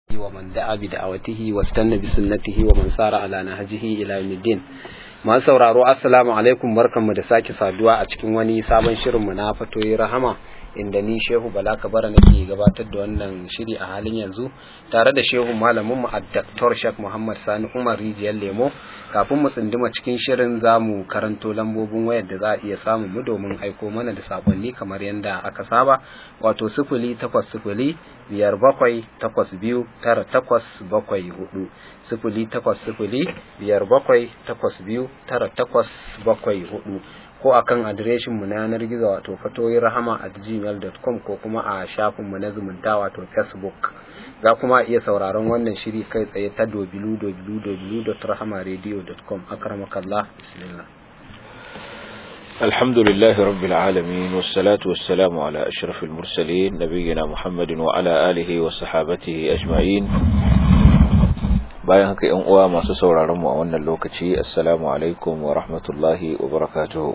ومن دعا بدعوته واستنى بسنته ومن سار على نهجه إلى يوم الدين masu sauraro assalamu alaikum barkanmu da sake saduwa a cikin wani sabon shirinmu na fatoyi rahama inda ni shehu bala kabara nake gabatar da wannan shiri a halin yanzu tare da shehu malaminmu a daktar shak muhammad sani umar rijiyar lemo kafin mu tsinduma cikin shirin za mu karanto lambobin wayar da za a iya samun mu domin aiko mana da sakonni kamar yadda aka saba wato sifili takwas sifili biyar bakwai takwas biyu tara takwas bakwai hudu sifili takwas sifili biyar bakwai takwas biyu tara takwas bakwai hudu ko akan adireshin mu na yanar gizo wato fatoyi rahama at gmail.com ko kuma a shafin mu na zumunta wato facebook za kuma iya sauraron wannan shiri kai tsaye ta www.rahamaradio.com akramakallah bismillah الحمد لله رب العالمين والصلاة والسلام على أشرف المرسلين نبينا محمد وعلى آله وصحابته أجمعين bayan haka ‘yan uwa masu sauraron mu a wannan lokaci assalamu alaikum wa rahmatullahi wa barakatuhu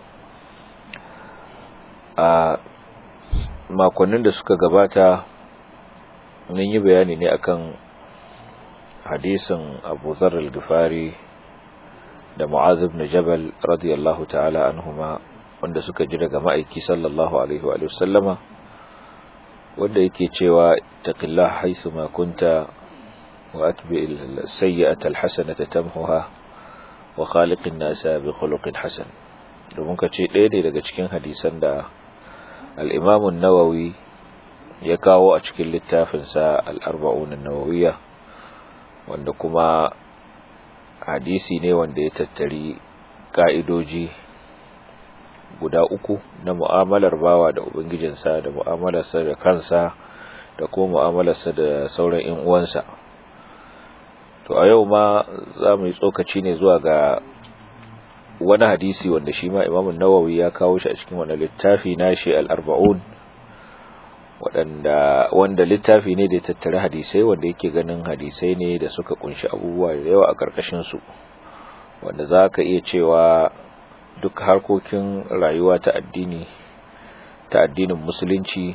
a makonnin da suka gabata mun yi bayani ne akan hadisin abu zarar gifari da mu'az ibn jabal radiyallahu ta'ala anhuma wanda suka ji daga ma'aiki sallallahu alaihi wa sallama wanda yake cewa taqillah haythu ma kunta wa atbi as-sayyi'ata al-hasanata tamhuha wa khaliqin nasa bi khuluqin hasan domin ka ce ɗaya ne daga cikin hadisan da al-imam an-nawawi ya kawo a cikin littafinsa al-arba'un an-nawawiyya wanda kuma hadisi ne wanda ya tattari ka'idoji guda uku na mu'amalar bawa da ubangijinsa da mu'amalarsa da kansa da kuma mu'amalarsa da sauran ƴan uwansa to a yau ma za mu yi tsokaci ne zuwa ga wani hadisi wanda shi ma Imam Nawawi ya kawo shi a cikin wannan littafi nashi al-arba'un waɗanda wanda littafi ne da ya tattara hadisai wanda yake ganin hadisai ne da suka kunshi abubuwa da yawa a ƙarƙashin su wanda za ka iya cewa duk harkokin rayuwa ta addini ta addinin musulunci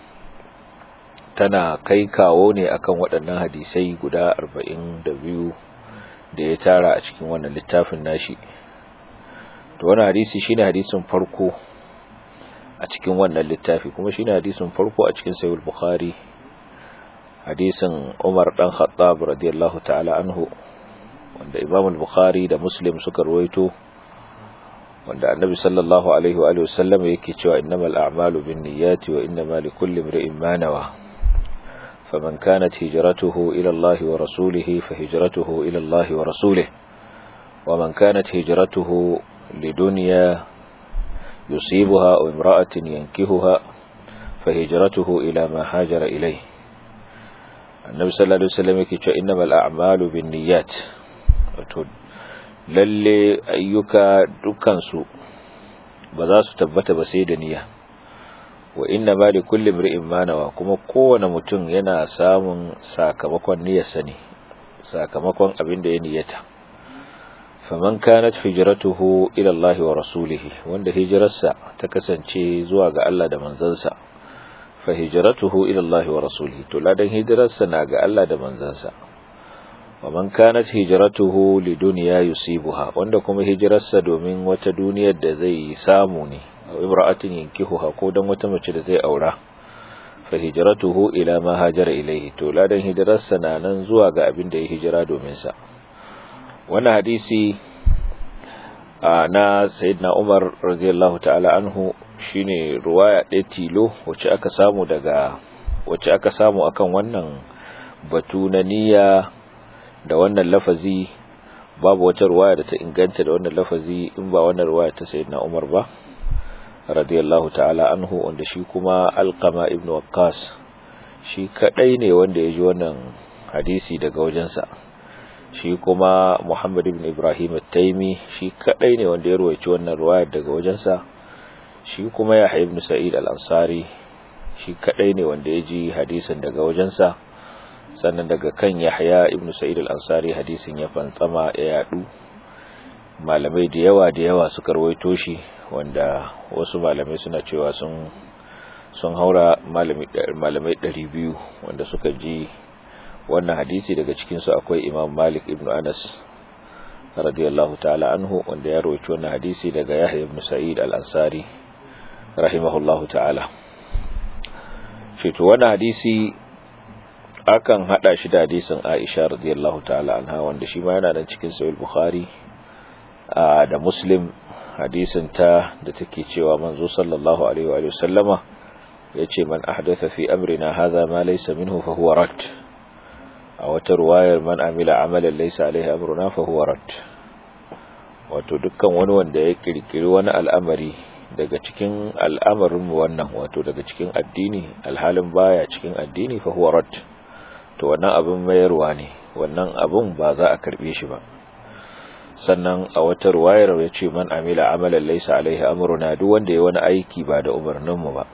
tana kai kawo ne akan waɗannan hadisai guda arba'in da biyu da ya tara a cikin wannan littafin nashi to wannan hadisi shine hadisin farko a cikin wannan littafi kuma shine hadisin farko a cikin sahih bukhari hadisin Umar dan Khattab radiyallahu ta'ala anhu wanda Imam al-Bukhari da Muslim suka ruwaito wanda Annabi sallallahu alaihi wa sallam yake cewa innamal a'malu binniyati wa innamal likulli imrin ma nawa فمن كانت هجرته إلى الله ورسوله فهجرته إلى الله ورسوله ومن كانت هجرته لدنيا يصيبها أو امرأة ينكهها فهجرته إلى ما هاجر إليه النبي صلى الله عليه وسلم يقول إنما الأعمال بالنيات lalle ayyuka dukansu ba za su tabbata ba sai da niyya wa inna ma li kulli imri'in ma nawa kuma kowane mutum yana samun sakamakon niyyarsa ne sakamakon abin da ya niyyata faman kanat hijratuhu ila Allah wa rasulihi wanda hijirarsa ta kasance zuwa ga Allah da manzansa fa hijratuhu ila Allah wa rasulihi to ladan hijirarsa na ga Allah da manzansa waman kanat hijratuhu lidunya yusibuha wanda kuma hijirarsa domin wata duniyar da zai samu ne aw imra'atin yankihuha ko dan wata mace da zai aura fa hijratuhu ila ma hajara ilayhi to ladan hijirarsa na nan zuwa ga abin da ya hijira domin sa wannan hadisi na sayyidina Umar radiyallahu ta'ala anhu shine ruwaya ɗaya tilo wacce aka samu daga wacce aka samu akan wannan batu na niyya da wannan lafazi babu wata ruwaya da ta inganta da wannan lafazi in ba wannan ruwaya ta sayyidina Umar ba radiyallahu ta'ala anhu wanda shi kuma Alqama ibn Waqqas shi kadai ne wanda ya ji wannan hadisi daga wajensa shi kuma Muhammad ibn Ibrahim at-Taimi shi kadai ne wanda ya ruwaici wannan riwayar daga wajensa shi kuma Yahya ibn Sa'id al-Ansari shi kadai ne wanda ya ji hadisin daga wajensa sannan daga kan Yahya ibn Sa'id al-Ansari hadisin ya fantsama ya yadu malamai da yawa da yawa suka rawaito shi wanda wasu malamai suna cewa sun sun haura malamai 200 wanda suka ji wannan hadisi daga cikin su akwai Imam Malik ibn Anas radiyallahu ta'ala anhu wanda ya rawaito wannan hadisi daga Yahya ibn Sa'id al-Ansari rahimahullahu ta'ala shi to wannan hadisi akan hada shi da hadisin Aisha radiyallahu ta'ala anha wanda shi ma yana nan cikin Sahih Bukhari da Muslim hadisin ta da take cewa manzo sallallahu alaihi wa sallama yace man ahdatha fi amrina hadha ma laysa minhu fa huwa rad a wata ruwayar man amila amalan laysa alaihi amruna fa huwa rad wato dukkan wani wanda ya kirkiri wani al'amari daga cikin al'amarin mu wannan wato daga cikin addini alhalin baya cikin addini fa huwa rad to wannan abin mayarwa ne wannan abun ba za a karbe shi ba sannan a wata ruwayar ya ce man amila amalan laysa alaihi amruna duk wanda ya wani aiki ba da umarnin mu ba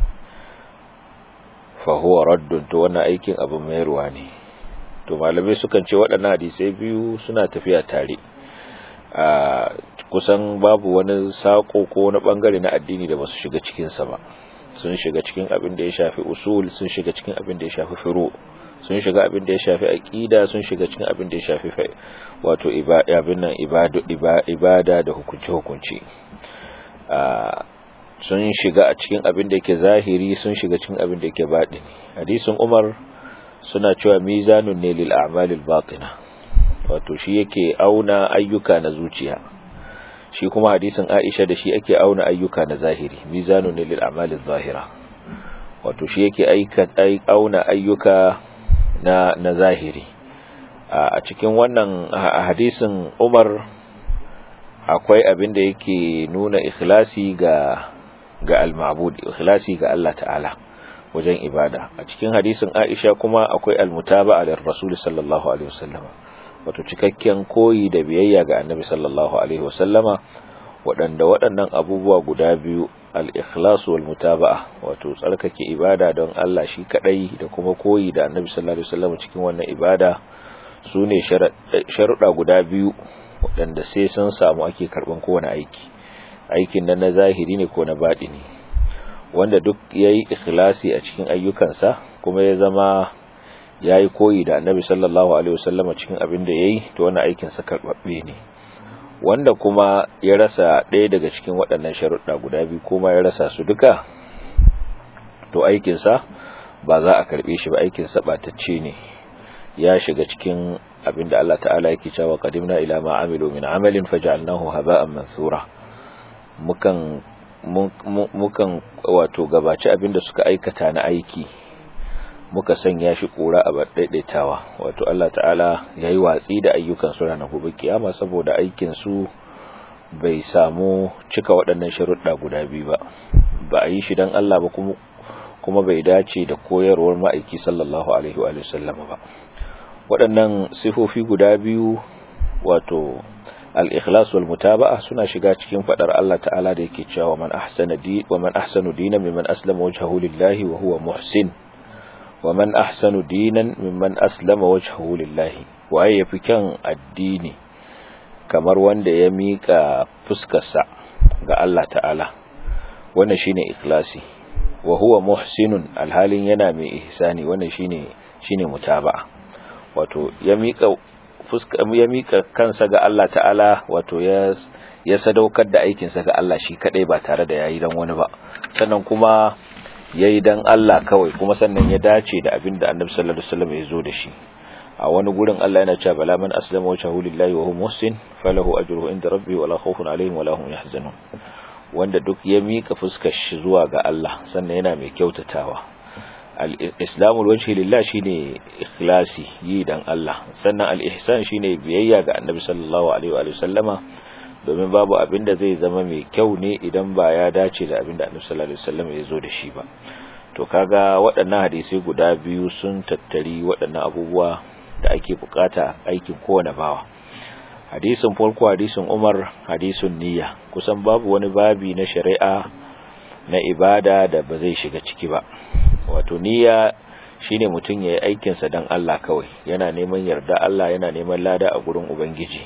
fa huwa raddun to wannan aikin abin mayarwa ne to malamai sukan ce waɗannan hadisai biyu suna tafiya tare a kusan babu wani sako ko wani bangare na addini da basu shiga cikin sa ba sun shiga cikin abin da ya shafi usul sun shiga cikin abin da ya shafi furu sun shiga abin da ya shafi aqida sun shiga cikin abin da ya shafi wato ibada abin nan ibada ibada da hukunci hukunci sun shiga a cikin abin da yake zahiri sun shiga cikin abin da yake batini hadisin Umar suna cewa mizanun ne lil a'malil batina wato shi yake auna ayyuka na zuciya shi kuma hadisin Aisha da shi ake auna ayyuka na zahiri mizanun ne lil a'malil zahira wato shi yake aika auna ayyuka na na zahiri a cikin wannan hadisin Umar akwai abin da yake nuna ikhlasi ga ga al-ma'bud ikhlasi ga Allah ta'ala wajen ibada a cikin hadisin Aisha kuma akwai al-mutaba'a lir rasul sallallahu alaihi wasallam wato cikakken koyi da biyayya ga annabi sallallahu alaihi wasallama waɗanda waɗannan abubuwa guda biyu al-ikhlas wal mutaba'a wato tsarkake ibada don Allah shi kadai da kuma koyi da annabi sallallahu alaihi wasallam cikin wannan ibada sune sharuɗa guda biyu waɗanda sai sun samu ake karɓan kowane aiki aikin nan na zahiri ne ko na baɗini wanda duk ya yi ikhlasi a cikin ayyukansa kuma ya zama ya yi koyi da annabi sallallahu alaihi wasallama cikin abin da ya yi to wani aikinsa karɓaɓɓe ne wanda kuma ya rasa ɗaya daga cikin waɗannan sharuɗa guda biyu kuma ya rasa su duka to aikinsa ba za a karɓe shi ba aikinsa ɓatacce ne ya shiga cikin abin da Allah ta'ala yake cewa qadimna ila ma amilu min amalin faj'alnahu haba'an mansura mukan mukan wato gabaci abin da suka aikata na aiki muka sanya shi kura a daidaitawa wato Allah ta'ala yayi watsi da ayyukan su ranar gobe kiyama saboda aikin su bai samu cika waɗannan sharuɗa guda biyu ba ba a yi shi dan Allah ba kuma kuma bai dace da koyarwar ma'aiki sallallahu alaihi wa sallama ba waɗannan sifofi guda biyu wato al-ikhlas wal mutaba'a suna shiga cikin fadar Allah ta'ala da yake cewa man ahsana di wa man ahsanu dinan mimman aslama wajhahu lillahi wa huwa muhsin wa man ahsanu dinan mimman aslama wajhahu lillahi waye yafi kyan addini kamar wanda ya mika fuskarsa ga Allah ta'ala wannan shine ikhlasi wa huwa muhsinun alhalin yana mai ihsani wannan shine shine mutaba'a wato ya mika fuska ya mika kansa ga Allah ta'ala wato ya ya sadaukar da aikin sa ga Allah shi kadai ba tare da yayi dan wani ba sannan kuma yayi dan Allah kawai kuma sannan ya dace da abin da Annabi sallallahu alaihi wasallam ya zo da shi a wani gurin Allah yana cewa bala man aslama wajhahu lillahi wa huwa muhsin falahu ajruhu inda rabbihi wala khawfun alaihim wala hum yahzanun wanda duk ya mika fuskar shi zuwa ga Allah sannan yana mai kyautatawa al-islamul wajhi lillah shine ikhlasi yi dan Allah sannan al-ihsan shine biyayya ga annabi sallallahu alaihi wa sallama domin babu abin da zai zama mai kyau ne idan ba ya dace da abin da annabi sallallahu alaihi wasallam ya zo da shi ba to kaga waɗannan hadisi guda biyu sun tattari waɗannan abubuwa da ake bukata aikin kowane bawa hadisin farko hadisin Umar hadisin niyya kusan babu wani babi na shari'a na ibada da ba zai shiga ciki ba wato niyya shine mutum yayi aikin sa dan Allah kawai yana neman yarda Allah yana neman lada a gurin ubangiji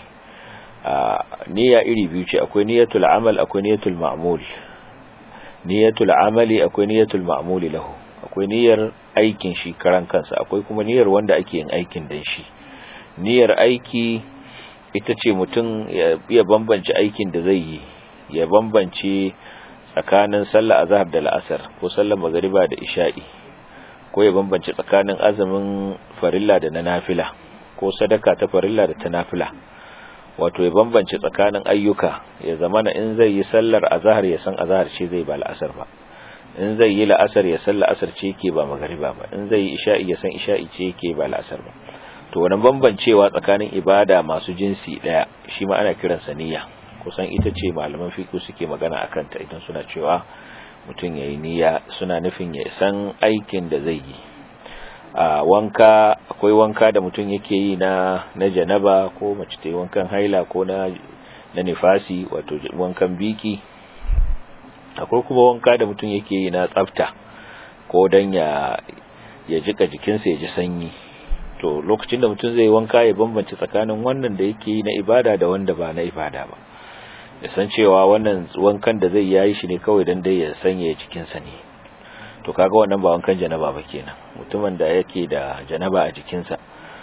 a niyya iri biyu ce akwai niyyatul amal akwai niyyatul ma'mul niyyatul amali akwai niyyatul ma'muli lahu akwai niyyar aikin shi karan kansa akwai kuma niyyar wanda ake yin aikin dan shi niyyar aiki ita ce mutum ya iya bambance aikin da zai yi ya bambance tsakanin sallar azhar da la'asar ko sallar magariba da isha'i ko ya bambance tsakanin azumin farilla da na nafila ko sadaka ta farilla da ta nafila wato ya bambance tsakanin ayyuka ya zamana in zai yi sallar azhar ya san azhar ce zai ba la'asar ba in zai yi la'asar ya san la'asar ce yake ba magariba ba in zai yi isha'i ya san isha'i ce yake ba la'asar ba to wannan bambancewa tsakanin ibada masu jinsi daya shi ma ana kiransa niyya kusan ita ce malaman fiqh suke magana akan ta idan suna cewa mutum yayi niyya suna nufin ya san aikin da zai yi a wanka akwai wanka da mutum yake yi na na janaba ko mace ta yi wankan haila ko na na nifasi wato wankan biki akwai kuma wanka da mutum yake yi na tsafta ko dan ya ya jika jikinsa ya ji sanyi to lokacin da mutum zai wanka ya bambance tsakanin wannan da yake yi na ibada da wanda ba na ibada ba ya san cewa wannan wankan da zai yayi shi ne kawai dan dai ya sanya jikinsa ne to kaga wannan ba wankan janaba ba kenan mutumin da yake da janaba a jikinsa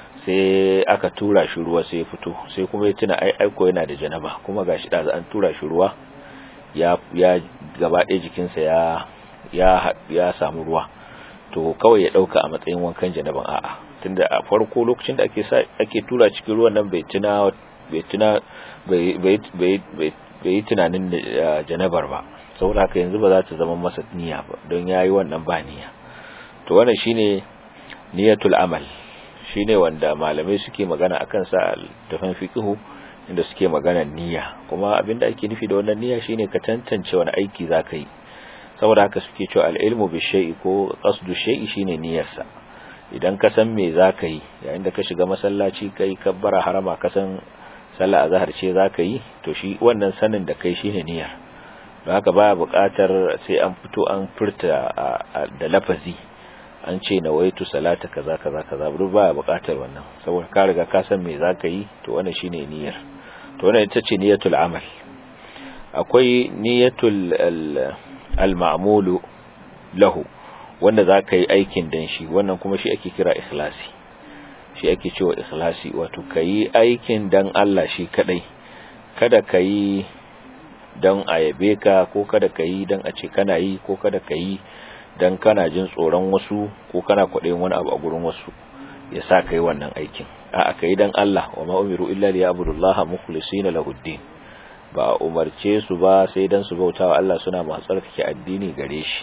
sai aka tura shi ruwa sai ya fito sai kuma ya tuna ai aiko yana da janaba kuma gashi da an tura shi ruwa ya ya gaba ɗaya jikinsa ya ya ya samu ruwa to kawai ya dauka a matsayin wankan janaban a'a tunda a farko lokacin da ake sa ake tura cikin ruwan nan bai tuna bai tuna bai bai bai bai yi tunanin janabar ba saboda haka yanzu ba za ta zama masa niyya ba don yayi wannan ba niyya to wannan shine niyatul amal shine wanda malamai suke magana akan sa tafan fiqhu inda suke magana niyya kuma abinda ake nufi da wannan niyya shine ka tantance wani aiki zaka yi saboda haka suke cewa al-ilmu bi shay'i ko qasdu shay'i shine niyyarsa idan ka san me zaka yi yayin da ka shiga masallaci kai kabbara harama ka san sallah azhar ce zaka yi to shi wannan sanin da kai shine niyyar don haka baya buƙatar sai an fito an furta da lafazi an ce nawaitu salata kaza kaza kaza duk baya buƙatar wannan saboda ka riga ka san me zaka yi to wannan shine niyyar to wannan ita ce niyyatul amal akwai niyyatul al-ma'mulu lahu wanda zaka yi aikin dan shi wannan kuma shi ake kira ikhlasi shi ake cewa ikhlasi wato kayi aikin dan Allah shi kadai kada kayi dan ayabe ka ko kada kayi dan a ce kana yi ko kada kayi dan kana jin tsoron wasu ko kana kwaɗayin wani abu a gurin wasu ya sa kai wannan aikin a'a kai dan Allah wa ma umiru illa liya'budullaha mukhlisina lahuddin ba umarce su ba sai dan su bautawa Allah suna masu tsarkake addini gare shi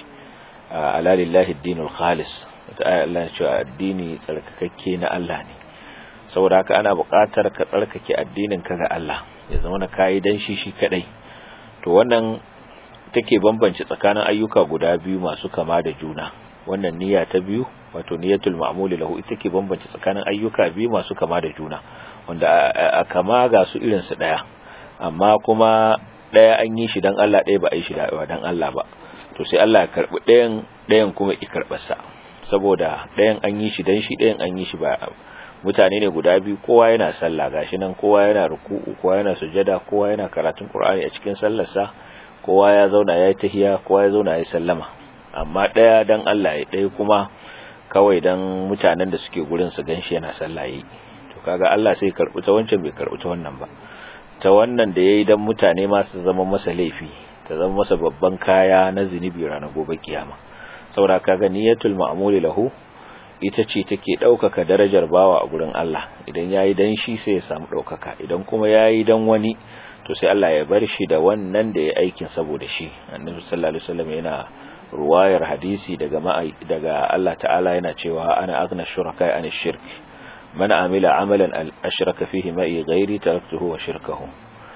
ala lillahi ad-dinul khalis ta Allah cewa addini tsarkakakke na Allah ne saboda haka ana buƙatar ka tsarkake addinin ka ga Allah ya zama na kai dan shi shi kadai to wannan take bambance tsakanin ayyuka guda biyu masu kama da juna wannan niyya ta biyu wato niyyatul ma'muli lahu ita ke bambance tsakanin ayyuka biyu masu kama da juna wanda a kama ga su irin su daya amma kuma daya an yi shi dan Allah daya ba a yi shi dan Allah ba to sai Allah ya karbi dayan dayan kuma ya karbar sa saboda dayan an yi shi dan shi dayan an yi shi ba mutane ne guda biyu kowa yana sallah gashi nan kowa yana ruku'u kowa yana sujada kowa yana karatun Qur'ani a cikin sallarsa kowa ya zauna yayi tahiya kowa ya zauna yayi sallama amma daya dan Allah ya daya kuma kawai dan mutanen da suke gurin su ganshi yana sallah yi to kaga Allah sai karbi ta wancan bai karbi ta wannan ba ta wannan da yayi dan mutane ma su zama masa laifi ta zama masa babban kaya na zinubi ranar gobe kiyama saboda kaga niyatul ma'muli lahu ita ce take ɗaukaka darajar bawa a gurin Allah idan yayi dan shi sai ya samu ɗaukaka idan kuma yayi dan wani to sai Allah ya bar shi da wannan da ya aikin saboda shi annabi sallallahu alaihi wasallam yana ruwayar hadisi daga daga Allah ta'ala yana cewa ana aghna shuraka an shirk man amila amalan ashraka fihi ma'i ghairi taraktuhu wa shirkahu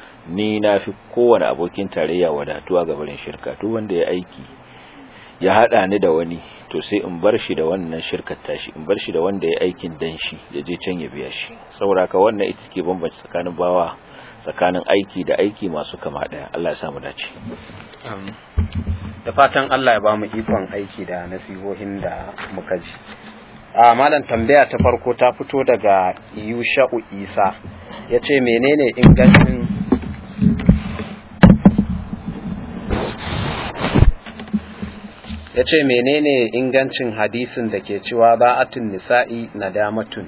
ni na fi kowane abokin tarayya wadatuwa ga barin shirka duk wanda ya aiki ya hada ni da wani to sai in bar shi da wannan shirkar tashi in bar shi da wanda ya aikin dan shi ya je can ya biya shi saboda ka wannan ita ke bambanci tsakanin bawa tsakanin aiki da aiki masu kama daya Allah ya samu dace da fatan Allah ya ba mu ikon aiki da nasihohin da muka ji a malam tambaya ta farko ta fito daga Yusha'u Isa yace menene ingancin ya ce menene ingancin hadisin da ke cewa ba'atun nisa'i nadamatun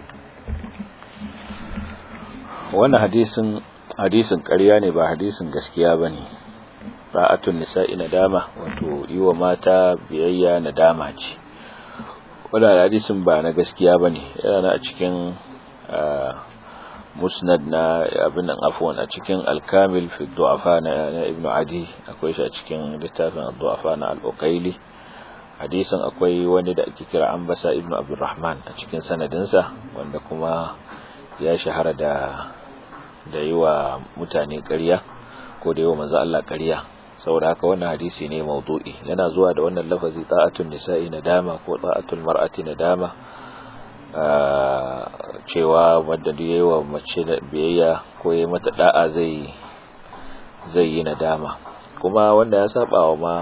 wannan hadisin hadisin ƙarya ne ba hadisin gaskiya ba ne ba'atun nisa'i nadama wato yi wa mata biyayya nadama ce wadda hadisin ba na gaskiya ba ne yana a cikin musnad na abin nan afwan a cikin alkamil fi du'afa na ibn adi akwai shi a cikin littafin du'afa na al-uqaili hadisin akwai wani da ake kira ambasa ibn abdurrahman a cikin sanadinsa wanda kuma ya shahara da da yi wa mutane ƙarya ko da yi wa manzo Allah ƙarya saboda haka wannan hadisi ne maudu'i yana zuwa da wannan lafazi ta'atun nisa'i nadama ko ta'atul mar'ati nadama cewa wanda da yayi wa mace biyayya ko yayi mata da'a zai zai yi nadama kuma wanda ya saba wa ma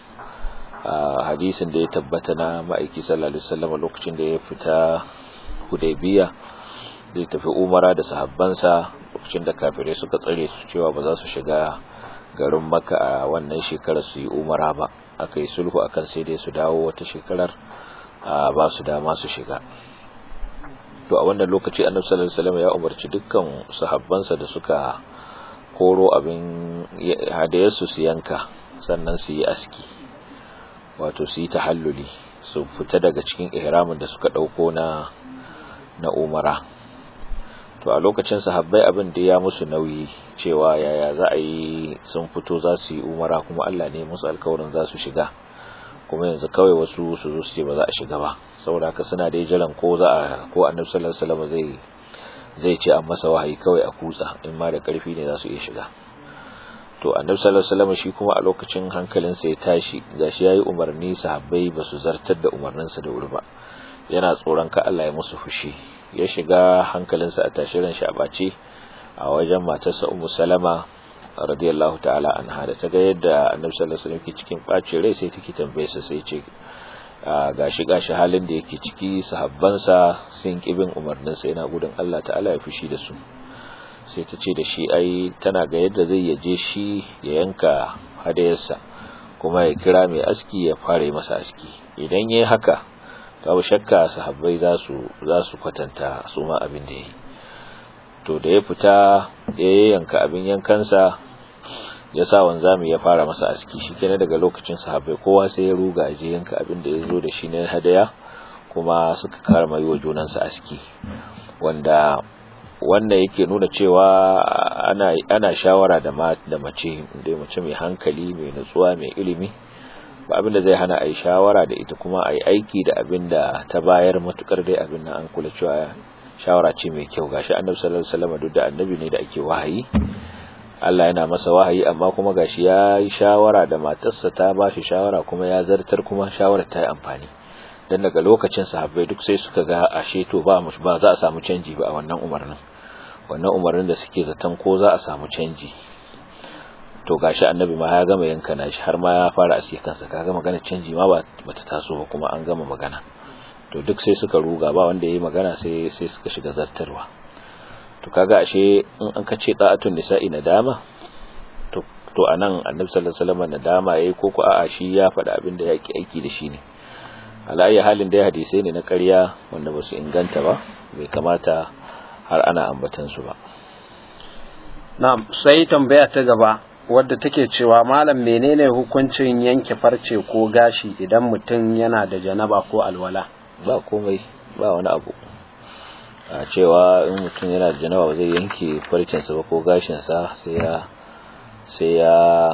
hadisin da ya tabbata na ma'aiki sallallahu alaihi wasallam lokacin da ya fita Hudaybiya zai tafi Umara da sahabbansa lokacin da kafirai suka tsare su cewa ba za su shiga garin Makka a wannan shekarar su yi Umara ba aka yi sulhu akan sai dai su dawo wata shekarar ba su dama su shiga to a wannan lokaci Annabi sallallahu alaihi wasallam ya umarci dukkan sahabbansa da suka koro abin hadayarsu su yanka sannan su yi aski wato su yi tahalluli su fita daga cikin ihramin da suka dauko na na umara to a lokacin sahabbai abin da ya musu nauyi cewa yaya za a yi sun fito za su yi umara kuma Allah ne musu alkawarin za su shiga kuma yanzu kawai wasu su zo su ce ba za a shiga ba saboda haka suna da jiran ko za a ko annabi sallallahu alaihi wasallam zai zai ce an masa wahayi kawai a kutsa in ma da karfi ne za su iya shiga to annabi sallallahu alaihi wasallam shi kuma a lokacin hankalinsa ya tashi gashi yayi umarni sahabbai ba su zartar da umarninsa da wuri ba yana tsoron ka Allah ya musu fushi ya shiga hankalinsa a tashirin shi a bace a wajen matarsa Ummu Salama radiyallahu ta'ala anha da ta ga yadda annabi sallallahu alaihi wasallam ke cikin bacin rai sai take tambaye sa sai ce gashi gashi halin da yake ciki sahabbansa sun kibin umarninsa yana gudun Allah ta'ala ya fushi da su sai ta ce da shi ai tana ga yadda zai yaje shi ya yanka hadayarsa kuma ya kira mai aski ya fara masa aski idan yayi haka babu shakka sahabbai za su za su kwatanta su ma abin da yayi to da ya fita ya yanka abin yankansa ya sa wanzami ya fara masa aski shikenan daga lokacin sahabbai kowa sai ya ruga je yanka abin da ya zo da shi na hadaya kuma suka karma yi wa junansa aski wanda wannan yake nuna cewa ana ana shawara da da mace da mace mai hankali mai nutsuwa mai ilimi ba abin da zai hana ai shawara da ita kuma ai aiki da abin da ta bayar matukar dai abin nan an kula cewa shawara ce mai kyau gashi annabi sallallahu alaihi wasallam duk da annabi ne da ake wahayi Allah yana masa wahayi amma kuma gashi ya yi shawara da matarsa ta ba shi shawara kuma ya zartar kuma shawarar ta yi amfani dan daga lokacin sahabbai duk sai suka ga ashe to ba ba za a samu canji ba a wannan umarnin wannan umarnin da suke zaton ko za a samu canji to gashi annabi ma ya gama yanka nashi har ma ya fara aske kansa kaga magana canji ma ba bata taso ba kuma an gama magana to duk sai suka ruga ba wanda yayi magana sai sai suka shiga zartarwa to kaga ashe in an kace da'atun nisa'i nadama to to anan annabi sallallahu alaihi wasallam nadama yayi ko ko a'a shi ya faɗa abin da yake aiki da shi ne alayi halin da hadisai ne na ƙarya wanda ba su inganta ba bai kamata har ana ambatan su ba na'am sai tambaya ta gaba wadda take cewa malam menene hukuncin yanke farce ko gashi idan mutum yana da janaba ko alwala ba komai ba wani abu a cewa in mutum yana da janaba zai yanke farcensa ba ko gashinsa sai ya sai ya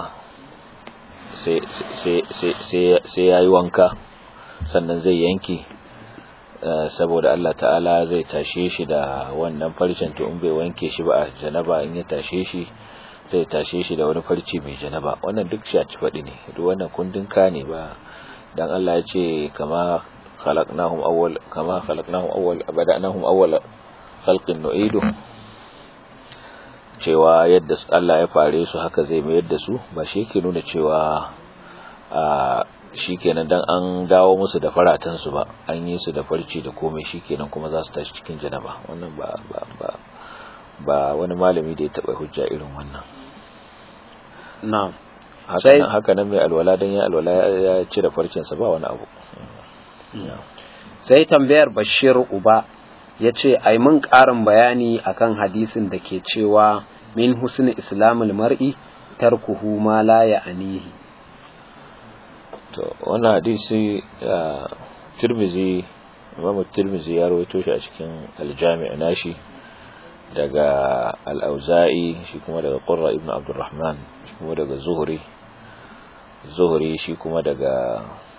sai ya yi wanka sannan zai yanke saboda Allah ta'ala zai tashe shi da wannan farcen to in bai wanke shi ba a janaba in ya tashe shi zai tashe shi da wani farci mai janaba wannan duk shi a ci faɗi ne duk wannan kundin ka ne ba dan Allah ya ce kama khalaqnahum awwal kama khalaqnahum awwal bada'nahum awwal khalqin nu'idu cewa yadda Allah ya fare su haka zai mayar da su ba shi yake nuna cewa a shikenan dan an dawo musu da faratan su ba an yi su da farci da komai shikenan kuma za su tashi cikin janaba wannan ba ba ba ba wani malami da ya taba hujja irin wannan na'am haka nan mai alwala don ya alwala ya cire farcinsa ba wani abu sai tambayar bashir uba ya ce ai mun ƙarin bayani akan hadisin da ke cewa min husni islamul mar'i tarkuhu ma la ya'nihi to wannan hadisi tirmizi imam tirmizi ya rawaito shi a cikin aljami' nashi daga al-auza'i shi kuma daga qurra ibn abdurrahman shi kuma daga zuhri zuhri shi kuma daga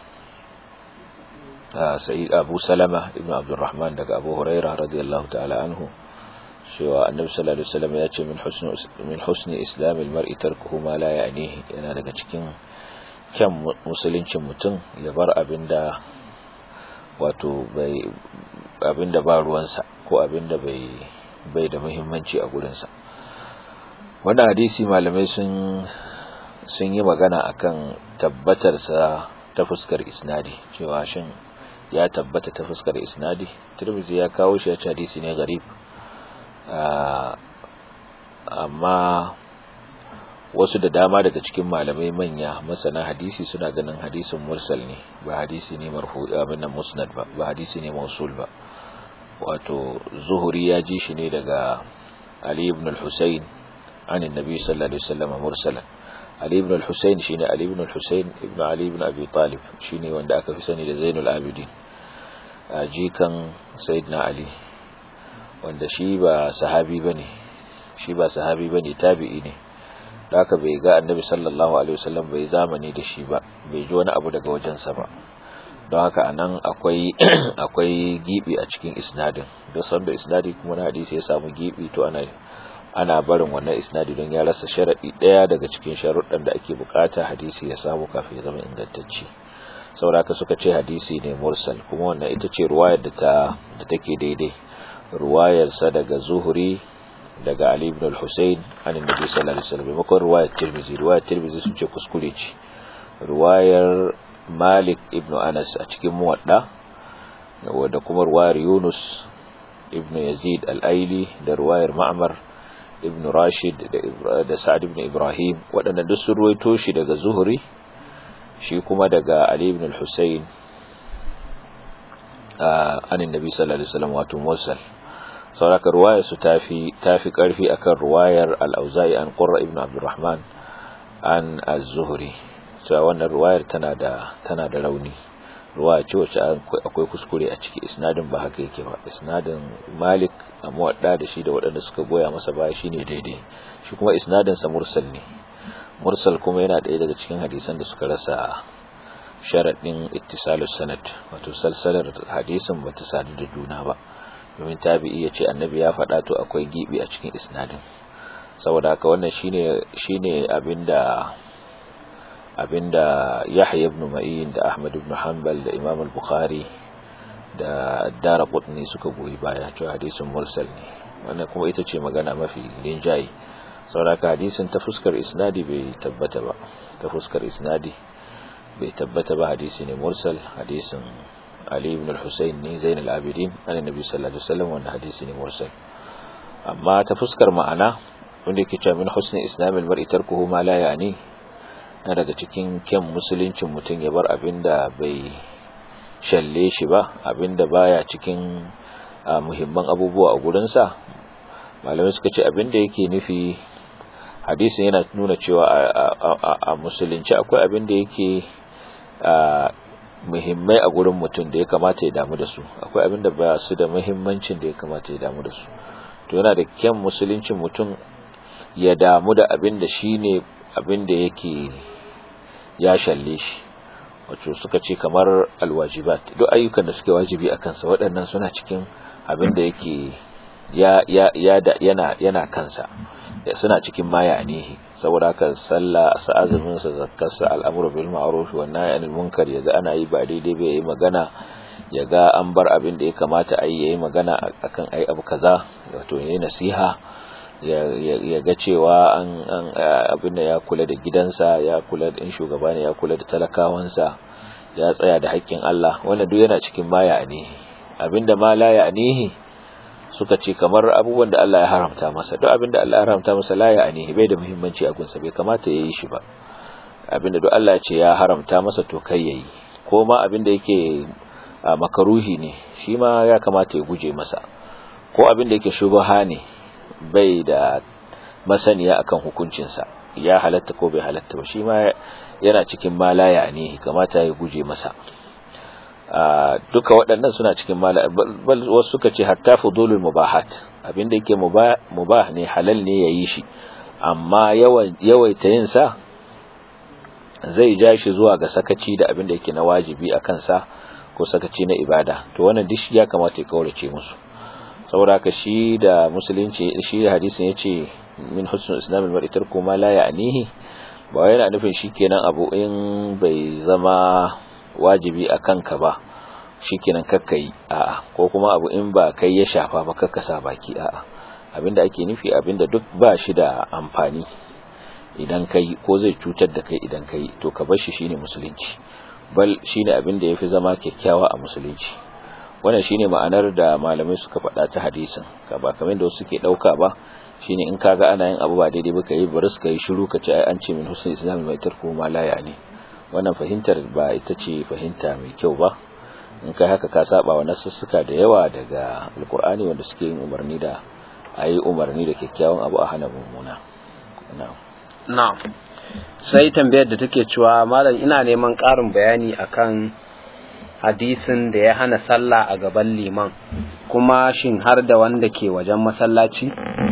sa'id abu salama ibn abdurrahman daga abu huraira radiyallahu ta'ala anhu cewa annabi sallallahu alaihi wasallam ya ce min husni min husni islamil mar'i tarkuhu ma la ya'nihi yana daga cikin kyan musuluncin mutum ya bar abinda wato bai abinda ba ruwansa ko abinda bai bai da muhimmanci a gurinsa wannan hadisi malamai sun sun yi magana akan tabbatarsa ta fuskar isnadi cewa shin ya tabbata ta fuskar isnadi tirmidhi ya kawo shi a hadisi ne garib amma wasu da dama daga cikin malamai manya masana hadisi suna ganin hadisin mursal ne ba hadisi ne marfu abin nan musnad ba ba hadisi ne mausul ba wato zuhuri ya ji shi ne daga ali ibn al-husayn an annabi sallallahu alaihi wasallam mursalan ali ibn al-husayn shine ali ibn al-husayn ibn ali ibn abi talib shine wanda aka fi sani da zainul abidin jikan sayyidina ali wanda shi ba sahabi bane shi ba sahabi bane tabi'i ne da haka bai ga annabi sallallahu alaihi wasallam bai zamani da shi ba bai ji wani abu daga wajensa ba don haka anan akwai akwai gibi a cikin isnadin don sanda isnadi kuma na hadisi ya samu gibi to ana ana barin wannan isnadi don ya rasa sharadi daya daga cikin sharuɗan da ake bukata hadisi ya samu kafin ya zama ingantacce sauraka suka ce hadisi ne mursal kuma wannan ita ce ruwayar da ta da take daidai ruwayar sa daga zuhuri daga Ali ibn al-Husayn an annabi sallallahu alaihi wasallam maimakon ruwayar Tirmidhi ruwayar Tirmidhi sun ce kuskure ce ruwayar Malik ibn Anas a cikin muwadda da kuma ruwayar Yunus ibn Yazid al-Aili da ruwayar Ma'mar ibn Rashid da Sa'ad ibn Ibrahim waɗannan duk sun ruwaito shi daga Zuhri shi kuma daga Ali ibn al-Husayn an annabi sallallahu alaihi wasallam wato mursal sauraka ruwayar su tafi tafi karfi akan ruwayar al-Auza'i an Qurra ibn Abdurrahman an az-Zuhri cewa wannan ruwayar tana da tana da rauni ruwaya ce wacce akwai kuskure a ciki isnadin ba haka yake ba isnadin Malik a muwadda da shi da waɗanda suka goya masa baya shine daidai shi kuma isnadin sa mursal ne mursal kuma yana ɗaya daga cikin hadisan da suka rasa sharaɗin ittisalus sanad wato salsalar hadisin bata sadu da juna ba domin tabi'i ya ce annabi ya faɗa to akwai gibi a cikin isnadin saboda haka wannan shine shine abinda abinda Yahya ibn Ma'in da Ahmad ibn Hanbal da Imam al-Bukhari da Daraqutni suka goyi baya cewa hadisin mursal ne wannan kuma ita ce magana mafi linjayi saboda haka hadisin ta fuskar isnadi bai tabbata ba ta fuskar isnadi bai tabbata ba hadisi ne mursal hadisin Ali ibn al-Husayn ne Zain al-Abidin an Nabi sallallahu alaihi wasallam wanda hadisi ne mursal amma ta fuskar ma'ana wanda yake cewa min husni islam al-mar'i tarkuhu ma la ya'ni na daga cikin kyan musuluncin mutum ya bar abinda bai shalle shi ba abinda baya cikin muhimman abubuwa a gurinsa malamai suka ce abinda yake nufi hadisin yana nuna cewa a musulunci akwai abinda yake muhimmai a gurin mutum da ya kamata ya damu da su akwai abin da ba su da muhimmancin da ya kamata ya damu da su to yana da kyan musuluncin mutum ya damu da abin da shi ne abin da yake ya shalle shi wato suka ce kamar alwajibat duk ayyukan da suke wajibi a kansa waɗannan suna cikin abin da yake ya ya ya yana yana kansa suna cikin maya anihi saboda haka sallah sa azumin sa zakkarsa al'amru bil ma'ruf wa nahy anil munkar yaga ana yi ba daidai ba yayi magana yaga an bar abin da ya kamata a yi yayi magana akan ai abu kaza wato yayi nasiha ya ga cewa an abin da ya kula da gidansa ya kula da in shugaba ne ya kula da talakawansa ya tsaya da haƙƙin Allah wannan duk yana cikin maya anihi abinda ma la ya anihi suka ce kamar abubuwan da Allah ya haramta masa duk abinda Allah ya haramta masa la ya anihi bai da muhimmanci a gunsa bai kamata ya yi shi ba abinda duk Allah ce ya haramta masa to kai yayi ko ma abinda yake makaruhi ne shi ma ya kamata ya guje masa ko abinda yake shubaha ne bai da masaniya akan hukuncinsa ya halatta ko bai halatta ba shi ma yana cikin malaya ne kamata ya guje masa duka waɗannan suna cikin malaya wasu suka ce hatta fudulul mubahat abinda yake mubah ne halal ne yayi shi amma yawaita yin sa zai ja shi zuwa ga sakaci da abinda yake na wajibi a kansa ko sakaci na ibada to wannan duk ya kamata ya kaurace musu saboda haka shi da musulunci shi da hadisin yace min husnul islam al-mar'i tarku ma la ya'nihi ba yana nufin shikenan abu in bai zama wajibi a kanka ba shikenan kakkai a'a ko kuma abu in ba kai ya shafa ba kakkasa baki a'a abinda ake nufi abinda duk ba shi da amfani idan kai ko zai cutar da kai idan kai to ka bar shi shine musulunci bal shine abinda yafi zama kyakkyawa a musulunci wannan shine ma'anar da malamai suka faɗa ta hadisin ka ba kamar da wasu suke dauka ba shine in kaga ana yin abu ba daidai ba kai bari suka yi shiru ka ce ai an ce min husnul islam mai tarku ma la ne wannan fahimtar ba ita ce fahimta mai kyau ba in kai haka ka saba wa nasussuka da yawa daga alkur'ani wanda suke yin umarni da ayi umarni da kyakkyawan abu a hana mummuna na'am na'am sai tambayar da take cewa malam ina neman ƙarin bayani akan hadisin da ya hana sallah a gaban liman kuma shin har da wanda ke wajen masallaci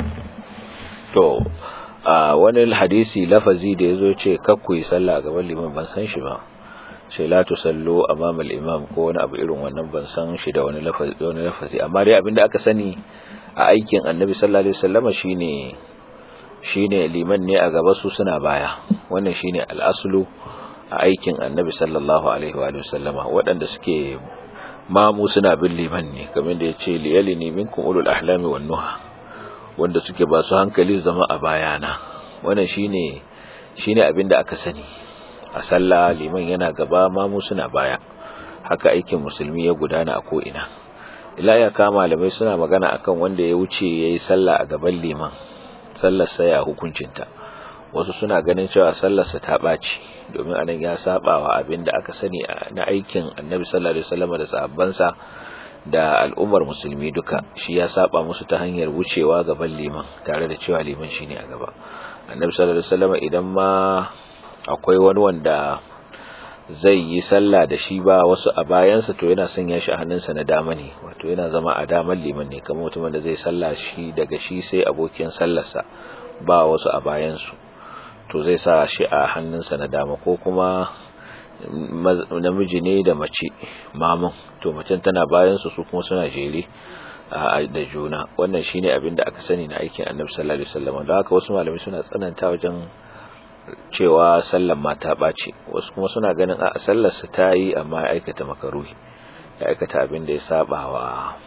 to a wani hadisi lafazi da yazo ce kakku yi sallah a gaban liman ban san shi ba sai la tusallu amama al-imam ko wani abu irin wannan ban san shi da wani lafazi wani lafazi amma dai abinda aka sani a aikin annabi sallallahu alaihi wasallama shine shine liman ne a gaba su suna baya wannan shine al-aslu a aikin annabi sallallahu alaihi wa sallama waɗanda suke mamu suna bin liman ne kamar da yace liyalini minkum ulul ahlami wan nuha wanda suke ba su hankali zama a bayana wannan shine shine abinda aka sani a sallah liman yana gaba mamu suna baya haka aikin musulmi ya gudana a ko ina ila ya kama malamai suna magana akan wanda ya wuce yayi sallah a gaban liman sallar sa ya hukuncinta wasu suna ganin cewa sallar sa ta baci domin anan ya saba wa abinda aka sani na aikin Annabi sallallahu alaihi wasallam da sahabbansa da al'ummar musulmi duka shi ya saba musu ta hanyar wucewa gaban liman tare da cewa liman shine a gaba Annabi sallallahu alaihi wasallam idan ma akwai wani wanda zai yi sallah da shi ba wasu a bayansa to yana sanya shi a hannunsa na dama ne wato yana zama a daman liman ne kamar mutumin da zai sallah shi daga shi sai abokin sallarsa ba wasu a bayansu to zai sa shi a hannunsa na dama ko kuma namiji ne da mace mamun to macen tana bayansu su kuma suna jere da juna wannan shine abin da aka sani na aikin annabi sallallahu alaihi wasallam da haka wasu malamai suna tsananta wajen cewa sallan mata ɓace wasu kuma suna ganin a sallar su ta yi amma ya aikata makaruhi ya aikata abin da ya saba wa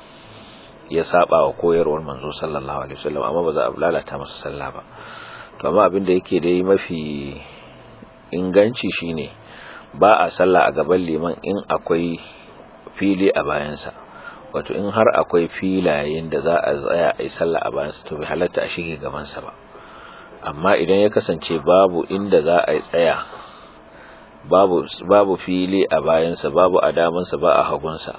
ya saba wa koyarwar manzo sallallahu alaihi wasallam amma ba za a lalata masa sallah ba to amma abin da yake dai mafi inganci shine ba a sallah a gaban liman in akwai fili a bayansa wato in har akwai filayen da za a tsaya a yi sallah a bayansa to bai halatta a shige gabansa ba amma idan ya kasance babu inda za a yi tsaya babu babu fili a bayansa babu a damansa ba a hagunsa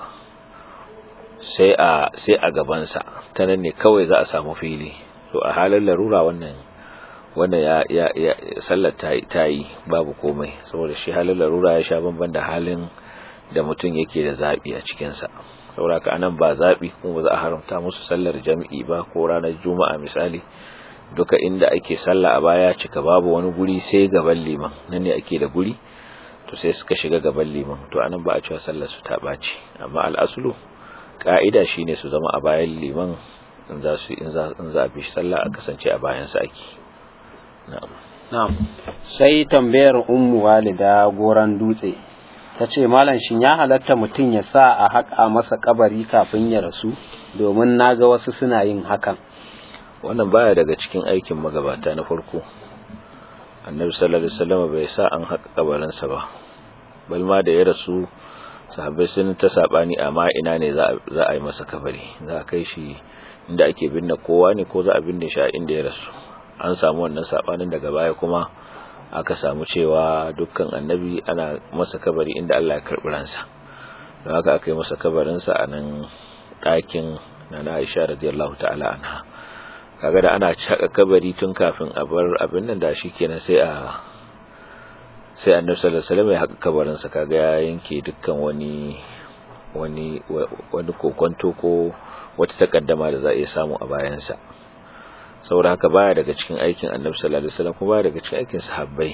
sai a sai a gabansa ta nan ne kawai za a samu fili to a halin larura wannan wannan ya ya, ya sallar ta, ta yi babu komai saboda shi halin larura ya sha bamban da halin da mutum yake da zabi a cikinsa saboda ka anan ba zabi kuma ba za a haramta musu sallar jami'i ba ko ranar juma'a misali duka inda ake sallah a baya cika babu wani guri sai gaban liman nan ne ake da guri to sai suka shiga gaban liman to anan ba a cewa sallar su ta baci amma al'asulu ka'ida shine su zama a bayan liman in za su in za in za a bi sallah a kasance a bayan sa ake na'am na'am sai tambayar ummu walida goran dutse ta ce malam shin ya halatta mutum ya sa a haƙa masa kabari kafin ya rasu domin naga wasu suna yin hakan wannan baya daga cikin aikin magabata na farko annabi sallallahu alaihi wasallam bai sa an haka kabarinsa ba bal ma da ya rasu sahabbai sun ta sabani amma ina ne za a yi masa kabari za a kai shi inda ake binne kowa ne ko za a binne shi a inda ya rasu an samu wannan sabanin daga baya kuma aka samu cewa dukkan annabi ana masa kabari inda Allah ya karɓi ransa don haka aka yi masa kabarinsa a nan ɗakin na na Aisha radiyallahu ta'ala anha kaga da ana caka kabari tun kafin a bar abin nan da shi kenan sai a sai annabi sallallahu alaihi wasallam ya haka kabarinsa kaga ya yanke dukkan wani wani wani kokonto ko wata takaddama da za a iya samu a bayansa saboda haka baya daga cikin aikin annabi sallallahu alaihi wasallam kuma baya daga cikin aikin sahabbai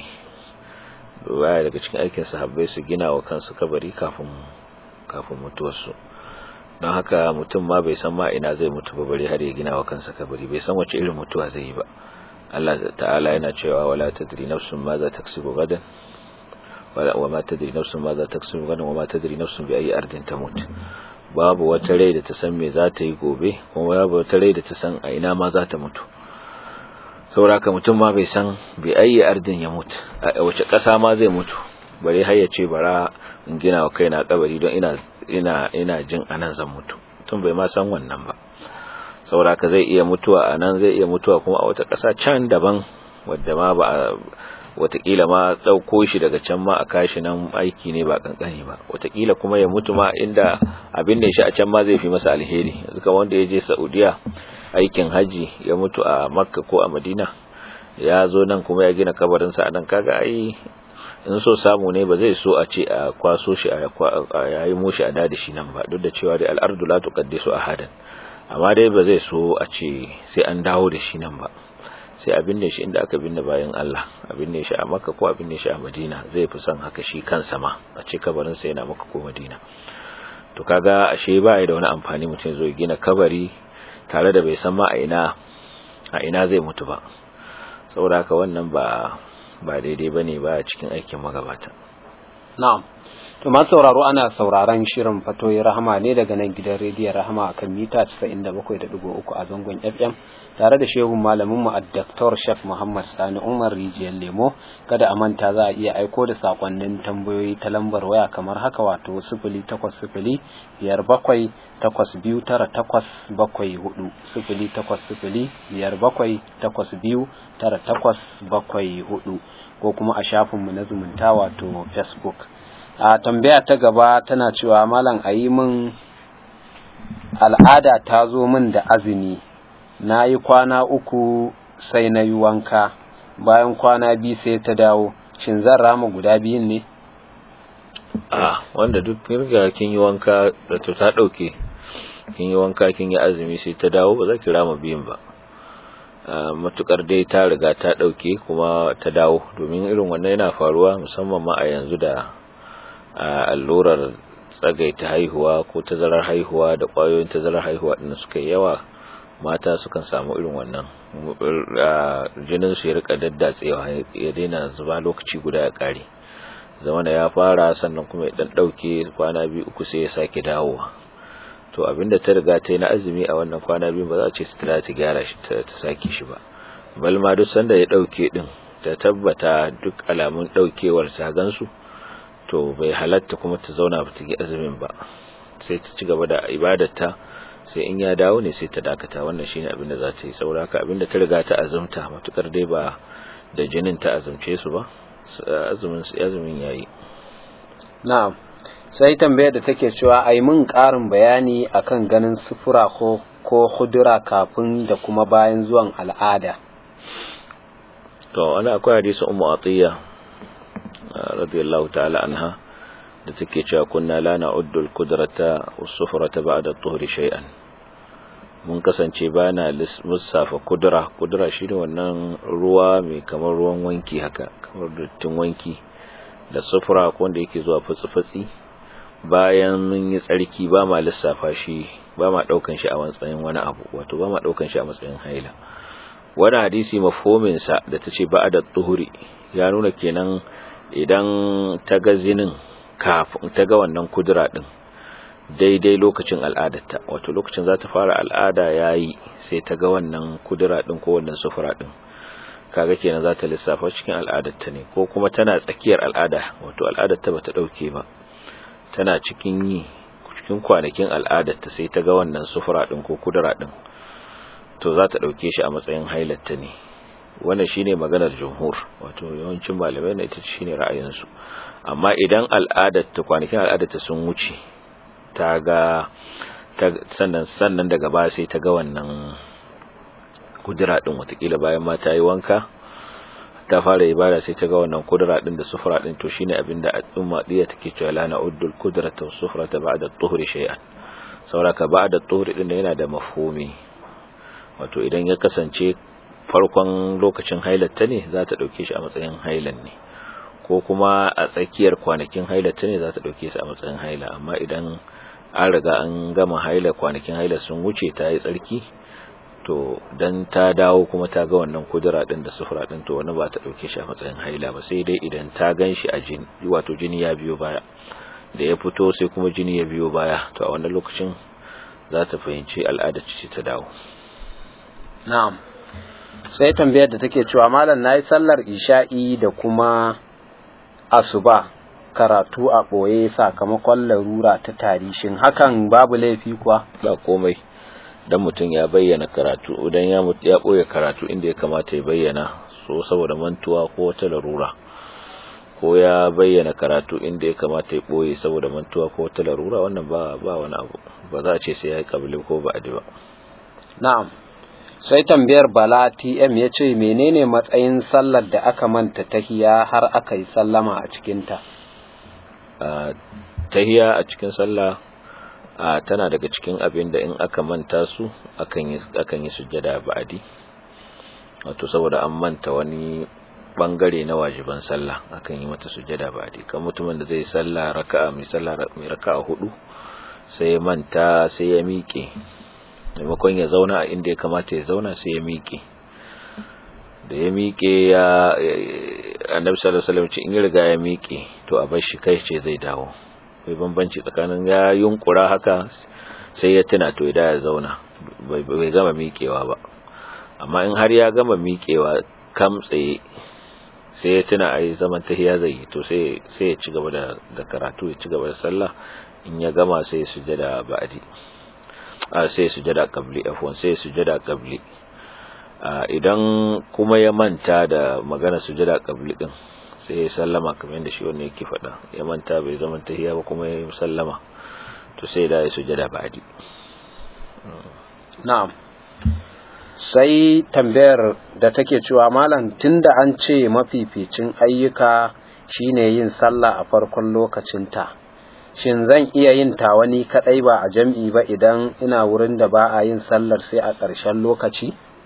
baya daga cikin aikin sahabbai su gina wa kansu kabari kafin kafin mutuwarsu don haka mutum ma bai san ma ina zai mutu ba bari har ya gina wa kansa kabari bai san wace irin mutuwa zai yi ba Allah ta'ala yana cewa wala tadri nafsun ma za taksibu gadan wala wa ma tadri nafsun ma za taksibu gadan wa ma tadri nafsun bi ayi ardin tamut babu wata rai da ta san me za ta yi gobe kuma babu wata rai da ta san a ina ma za ta mutu sauraka mutum ma bai san bai ayi ardin ya mutu a wace ƙasa ma zai mutu bare har ya ce bara in gina wa kaina kabari don ina ina ina jin anan zan mutu mutum bai ma san wannan ba sauraka zai iya mutuwa anan zai iya mutuwa kuma a wata ƙasa can daban wadda ma ba watakila ma ɗauko shi daga can ma a kashi nan aiki ne ba kankani ba watakila kuma ya mutu ma inda abin da shi a can ma zai fi masa alheri yanzu kamar wanda ya je saudiya aikin haji ya mutu a makka ko a madina ya zo nan kuma ya gina kabarinsa a nan kaga ai in so samu ne ba zai so a ce a kwaso shi a yayi mushi a dadi shi nan ba duk da cewa dai al'ardu la tuqaddisu ahadan amma dai ba zai so a ce sai an dawo da shi nan ba sai a binne shi inda aka binne bayan Allah a binne shi a Makka ko a binne shi a Madina zai fi son haka shi kansa ma a ce kabarin sa yana Makka ko Madina to kaga ashe ba ya da wani amfani mutum zo gina kabari tare da bai san ma a ina a ina zai mutu ba saboda haka wannan ba ba daidai bane ba cikin aikin magabata na'am To masu sauraro ana sauraron shirin fatoyi rahama ne daga nan gidan rediyon rahama akan mita 97.3 a zangon FM tare da shehun malamin mu Dr. Sheikh Muhammad Sani Umar Rijiyar Lemo kada a manta za a iya aiko da sakonnin tambayoyi ta lambar waya kamar haka wato 0800 biyar bakwai takwas biyu tara takwas bakwai hudu sifili takwas sifili biyar bakwai takwas biyu tara takwas bakwai hudu ko kuma a shafinmu na zumunta wato Facebook. a tambaya ta gaba tana cewa malam a yi min al'ada ta zo min da azumi na yi kwana uku sai na yi wanka bayan kwana biyu sai ta dawo shin zan rama guda biyun ne a wanda duk riga kin yi wanka da to ta dauke kin yi wanka kin yi azumi sai ta dawo ba za ki rama biyun ba matukar dai ta riga ta dauke kuma ta dawo domin irin wannan yana faruwa musamman ma a yanzu da allurar tsagaita haihuwa ko tazarar haihuwa da kwayoyin tazarar haihuwa din suka yi yawa mata sukan samu irin wannan jinin su ya rika daddatsewa ya daina zuba lokaci guda ya kare zamana ya fara sannan kuma ya dan dauke kwana biyu uku sai ya sake dawowa to abinda ta riga ta yi na azumi a wannan kwana biyu ba za a ce su ta gyara shi ta sake shi ba balma duk sanda ya dauke din ta tabbata duk alamun daukewar ta gansu to bai halatta kuma ta zauna ba ta yi azumin ba sai ta ci gaba da ibadarta sai in ya dawo ne sai ta dakata wannan shine abin da za ta yi saboda haka abin da ta riga ta azumta matukar dai ba da jinin ta azumce su ba azumin su azumin yayi na'am sai tambayar da take cewa ai mun karin bayani akan ganin sufura ko ko hudura kafin da kuma bayan zuwan al'ada to ana akwai hadisi ummu atiya radiyallahu ta'ala anha da take cewa kunna la na'uddu al-qudrata was-sufrata ba'da at-tuhri shay'an mun kasance bana lissafa kudura kudura shine wannan ruwa mai kamar ruwan wanki haka kamar duttin wanki da sufura ko wanda yake zuwa fatsi-fatsi bayan mun yi tsarki ba ma lissafa shi ba ma daukan shi a matsayin wani abu wato ba ma daukan shi a matsayin haila wani hadisi mafhumin sa da tace ba'da at-tuhri ya nuna kenan idan ta ga zinin kafin ta ga wannan kudura din daidai lokacin al'adarta wato lokacin za ta fara al'ada yayi sai ta ga wannan kudura din ko wannan sufura din kaga kenan za ta lissafa cikin al'adarta ne ko kuma tana tsakiyar al'ada wato al'adarta bata dauke ba tana cikin yi cikin kwanakin al'adarta sai ta ga wannan sufura din ko kudura din to za ta dauke shi a matsayin hailatta ne wannan shine maganar jumhur wato yawancin malamai na ita shine ra'ayinsu amma idan al'adar ta kwanakin al'adar ta sun wuce ta ga sannan sannan daga baya sai ta ga wannan kudura din watakila bayan ma ta yi wanka ta fara ibada sai ta ga wannan kudura din da sufura din to shine abinda al'umma diya take cewa la na'uddul qudrata was sufrata ba'da at-tuhri shay'an sauraka ba'da at-tuhri din yana da mafhumi wato idan ya kasance farkon lokacin hailatta ne za ta dauke shi a matsayin hailan ne ko kuma a tsakiyar kwanakin hailatta ne za ta dauke shi a matsayin haila amma idan an riga an gama haila kwanakin haila sun wuce ta yi tsarki to dan ta dawo kuma ta ga wannan kudura din da sufura din to wani ba ta dauke shi a matsayin haila ba sai dai idan ta ganshi a jini wato jini ya biyo baya da ya fito sai kuma jini ya biyo baya to a wannan lokacin za ta fahimci al'ada ce ta dawo na'am sai tambayar da take cewa malam nayi sallar isha'i da kuma asuba karatu a ɓoye sakamakon larura ta tari shin hakan babu laifi kuwa ba komai dan mutum ya bayyana karatu idan ya ya ɓoye karatu inda ya kamata ya bayyana so saboda mantuwa ko wata larura ko ya bayyana karatu inda ya kamata ya ɓoye saboda mantuwa ko wata larura wannan ba ba wani abu ba za a ce sai ya yi kabili ko ba adi ba na'am sai tambayar bala tm ya ce menene matsayin sallar da aka manta tahiya har aka yi sallama a cikinta tahiya a cikin sallah tana daga cikin abin da in aka manta su akan yi akan yi sujjada ba'di wato saboda an manta wani bangare na wajiban sallah akan yi mata sujjada ba'di kan mutumin da zai sallah raka'a mai sallah mai raka'a hudu sai ya manta sai ya miƙe maimakon ya zauna a inda ya kamata ya zauna sai ya miƙe da ya miƙe ya annabi sallallahu alaihi wasallam in ya riga ya miƙe to a bar shi kai ce zai dawo bai bambanci tsakanin ya yunkura haka sai ya tuna to idan ya zauna bai gama miƙewa ba amma in har ya gama miƙewa kam tsaye sai ya tuna ai zaman tahiya zai yi to sai sai ya ci gaba da da karatu ya ci gaba da sallah in ya gama sai sujada ba'di a sai sujada qabli afwan sai sujada qabli idan kuma ya manta da magana sujada qabli din sai ya sallama kamar yadda shi wannan yake faɗa ya manta bai zama tahiyya ba kuma ya sallama to sai da ya sujada ba'di na'am sai tambayar da take cewa malam tunda an ce mafificin ayyuka shine yin sallah a farkon lokacinta shin zan iya yin ta wani kadai ba a jam'i ba idan ina wurin da ba a yin sallar sai a ƙarshen lokaci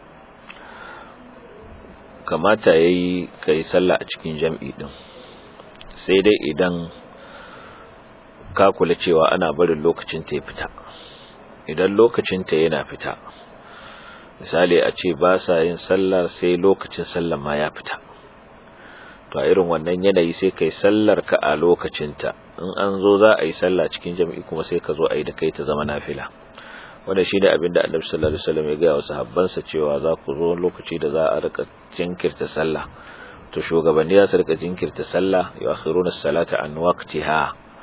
kamata ya yi ka yi sallah a cikin jam'i ɗin sai dai idan ka kula cewa ana barin lokacin ta ya fita idan lokacin ta yana fita misali a ce ba sa yin sallah sai lokacin sallah ma ya fita to a irin wannan yanayi sai kai sallar ka a lokacinta in an zo za a yi sallah cikin jam'i kuma sai ka zo a yi da kai ta zama nafila wanda shi ne abinda annabi sallallahu alaihi wasallam ya gaya wa sahabbansa cewa za ku zo lokaci da za a rika jinkirta sallah to shugabanni za su rika jinkirta sallah ya akhiruna salata an waqtiha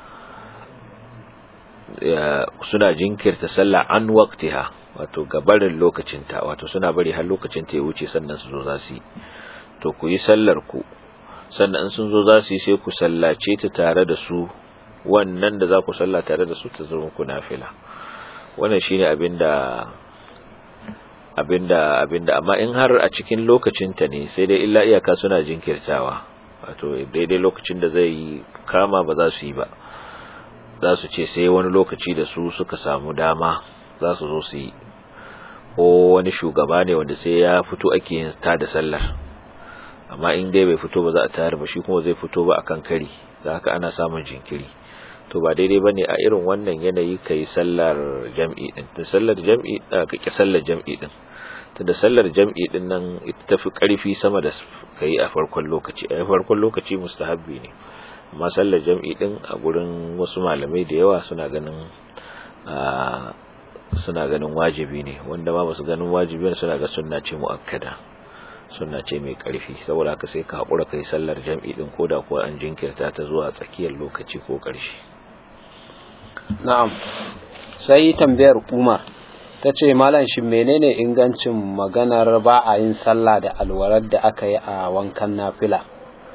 suna jinkirta sallah an waqtiha wato gabarin lokacinta wato suna bari har lokacin ta ya wuce sannan su zo za su yi to ku yi sallar ku sannan in sun zo za su yi sai ku sallace ta tare da su wannan da za ku salla tare da su ta zama ku nafila wannan shine abinda abinda abinda amma in har a cikin lokacinta ne sai dai illa iyaka suna jinkirtawa wato daidai lokacin da zai kama ba za su yi ba za su ce sai wani lokaci da su suka samu dama za su zo su yi ko wani shugaba ne wanda sai ya fito ake yin ta da sallar amma in dai bai fito ba za a tayar ba shi kuma zai fito ba akan kari da haka ana samun jinkiri to ba daidai ba ne a irin wannan yanayi ka yi sallar jam'i din da sallar jam'i ka ƙi sallar jam'i din ta da sallar jam'i din nan ita tafi ƙarfi sama da ka yi a farkon lokaci a farkon lokaci mustahabbi ne amma sallar jam'i din a gurin wasu malamai da yawa suna ganin suna ganin wajibi ne wanda ma basu ganin wajibi ne suna ga sunna ce muakkada sunna ce mai karfi saboda haka sai ka hakura kai sallar jam'i din koda ko an jinkirta ta zuwa tsakiyar lokaci ko karshe na'am sai tambayar Umar ta ce malam shi menene ingancin maganar ba a yin sallah da alwarar da aka yi a wankan nafila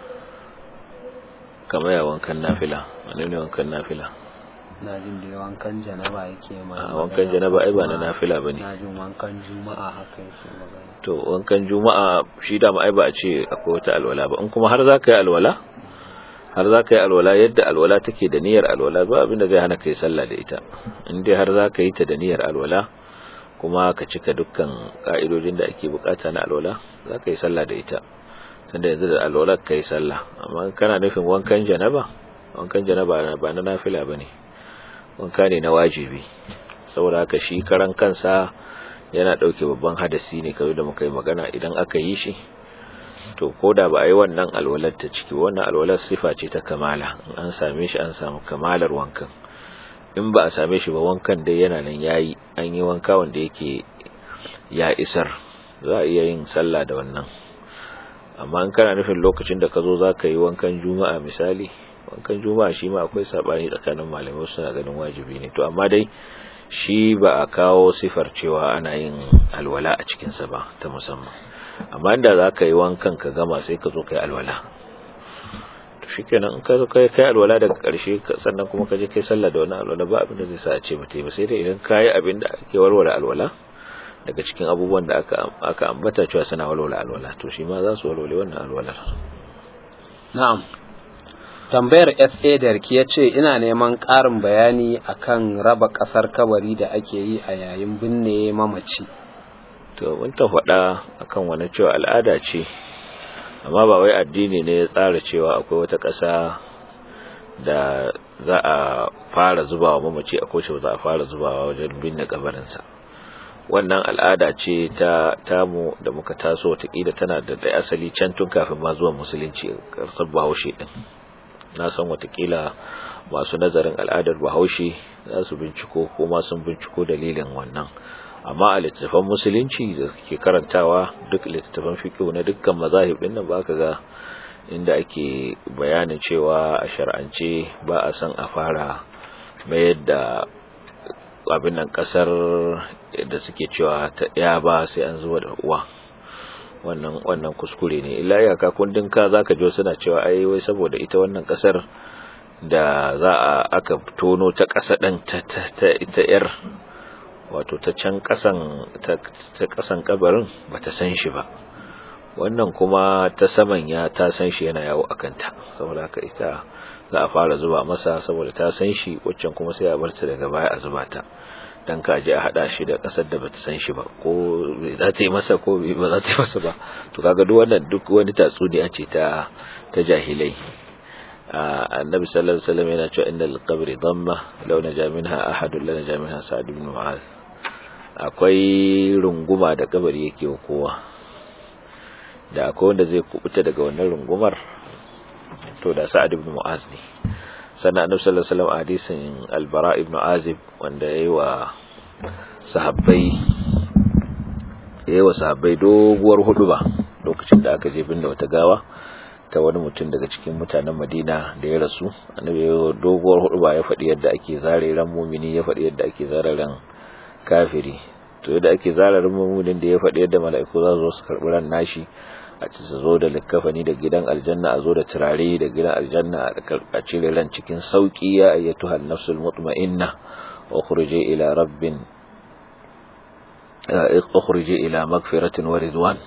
kamar ya wankan nafila wani ne wankan nafila na jin da wankan janaba yake ma a wankan janaba ai ba na nafila bane na jin wankan juma'a haka yake magana to wankan juma'a shi da ma ai ba a ce akwai wata alwala ba in kuma har za ka yi alwala har za ka yi alwala yadda alwala take da niyyar alwala ba abinda zai hana ka yi sallah da ita in dai har za ka yi ta da niyyar alwala kuma ka cika dukkan ka'idodin da ake bukata na alwala za ka yi sallah da ita sanda yanzu da alwala ka yi sallah amma kana nufin wankan janaba wankan janaba ba na nafila ba ne wanka ne na wajibi saboda haka shi karan kansa yana ɗauke babban hadasi ne kawai da muka yi magana idan aka yi shi to ko da ba a yi wannan alwalar ta ciki wannan alwalar sifa ce ta kamala in an same shi an samu kamalar wankan in ba a same shi ba wankan dai yana nan yayi an yi wanka wanda yake ya isar za a iya yin sallah da wannan amma in kana nufin lokacin da ka zo za ka yi wankan juma'a misali wankan juma'a shi ma akwai sabani tsakanin malamai suna ganin wajibi ne to amma dai shi ba a kawo sifar cewa ana yin alwala a cikinsa ba ta musamman amma inda za ka yi wankan ka gama sai ka zo ka yi alwala to shi kenan in ka zo ka yi alwala daga ƙarshe sannan kuma ka je kai sallah da wani alwala ba abin da zai sa a ce ba ta yi ba sai dai idan ka yi abin da ake warware alwala daga cikin abubuwan da aka aka ambata cewa suna walwala alwala to shi ma za su walwale wannan alwalar na'am tambayar SA Darki ya ce ina neman ƙarin bayani akan raba ƙasar kabari da ake yi a yayin binne mamaci to mun ta faɗa akan wani cewa al'ada ce amma ba wai addini ne ya tsara cewa akwai wata ƙasa da za a fara zubawa mamaci a kowace ba za a fara zubawa wajen binne kabarinsa wannan al'ada ce ta tamu da muka taso watakila tana da da asali can tun kafin ma zuwa musulunci karsar bahaushe din na san watakila masu nazarin al'adar bahaushe za su binciko ko ma sun binciko dalilin wannan amma a littattafan musulunci da ke karantawa duk littattafan fiqh na dukkan mazahib din nan ba ka ga inda ake bayanin cewa a shar'ance ba a san a fara mayar da abin nan kasar da suke cewa ta ya ba sai an zuwa da uwa wannan wannan kuskure ne illa iyaka kundin ka zaka ji suna cewa ai wai saboda ita wannan kasar da za a aka tono ta kasa din ta ta ita yar wato ta can kasan ta kasan kabarin bata san shi ba wannan kuma ta saman ya ta san shi yana yawo akan ta saboda haka ita za a fara zuba masa saboda ta san shi waccan kuma sai a bar ta daga baya a zuba ta dan ka je a hada shi da kasar da bata san shi ba ko za ta yi masa ko ba za ta yi masa ba to kaga duk wannan duk wani tatsuniya ce ta ta jahilai annabi sallallahu alaihi wasallam yana cewa innal qabri damma law naja minha ahadun la naja minha sa'd ibn mu'az akwai runguma da kabari yake wa kowa da akwai wanda zai kubuta daga wannan rungumar to da sa'ad ibn mu'az ne sannan annabi sallallahu alaihi wasallam hadisin al-bara ibn azib wanda yayi wa sahabbai yayi wa sahabbai doguwar huduba lokacin da aka je binne wata gawa ta wani mutum daga cikin mutanen Madina da ya rasu annabi yayi doguwar huduba ya faɗi yadda ake zare ran mumini ya faɗi yadda ake zare ran kafiri to yadda ake zare ran muminin da ya faɗi yadda mala'iku za su zo su karɓi ran nashi a ci su zo da likkafani da gidan aljanna a zo da turare da gidan aljanna a cire ran cikin sauki ya ayyatu hal nafsul mutma'inna ukhrije ila rabbin ukhrije ila magfiratin wa ridwan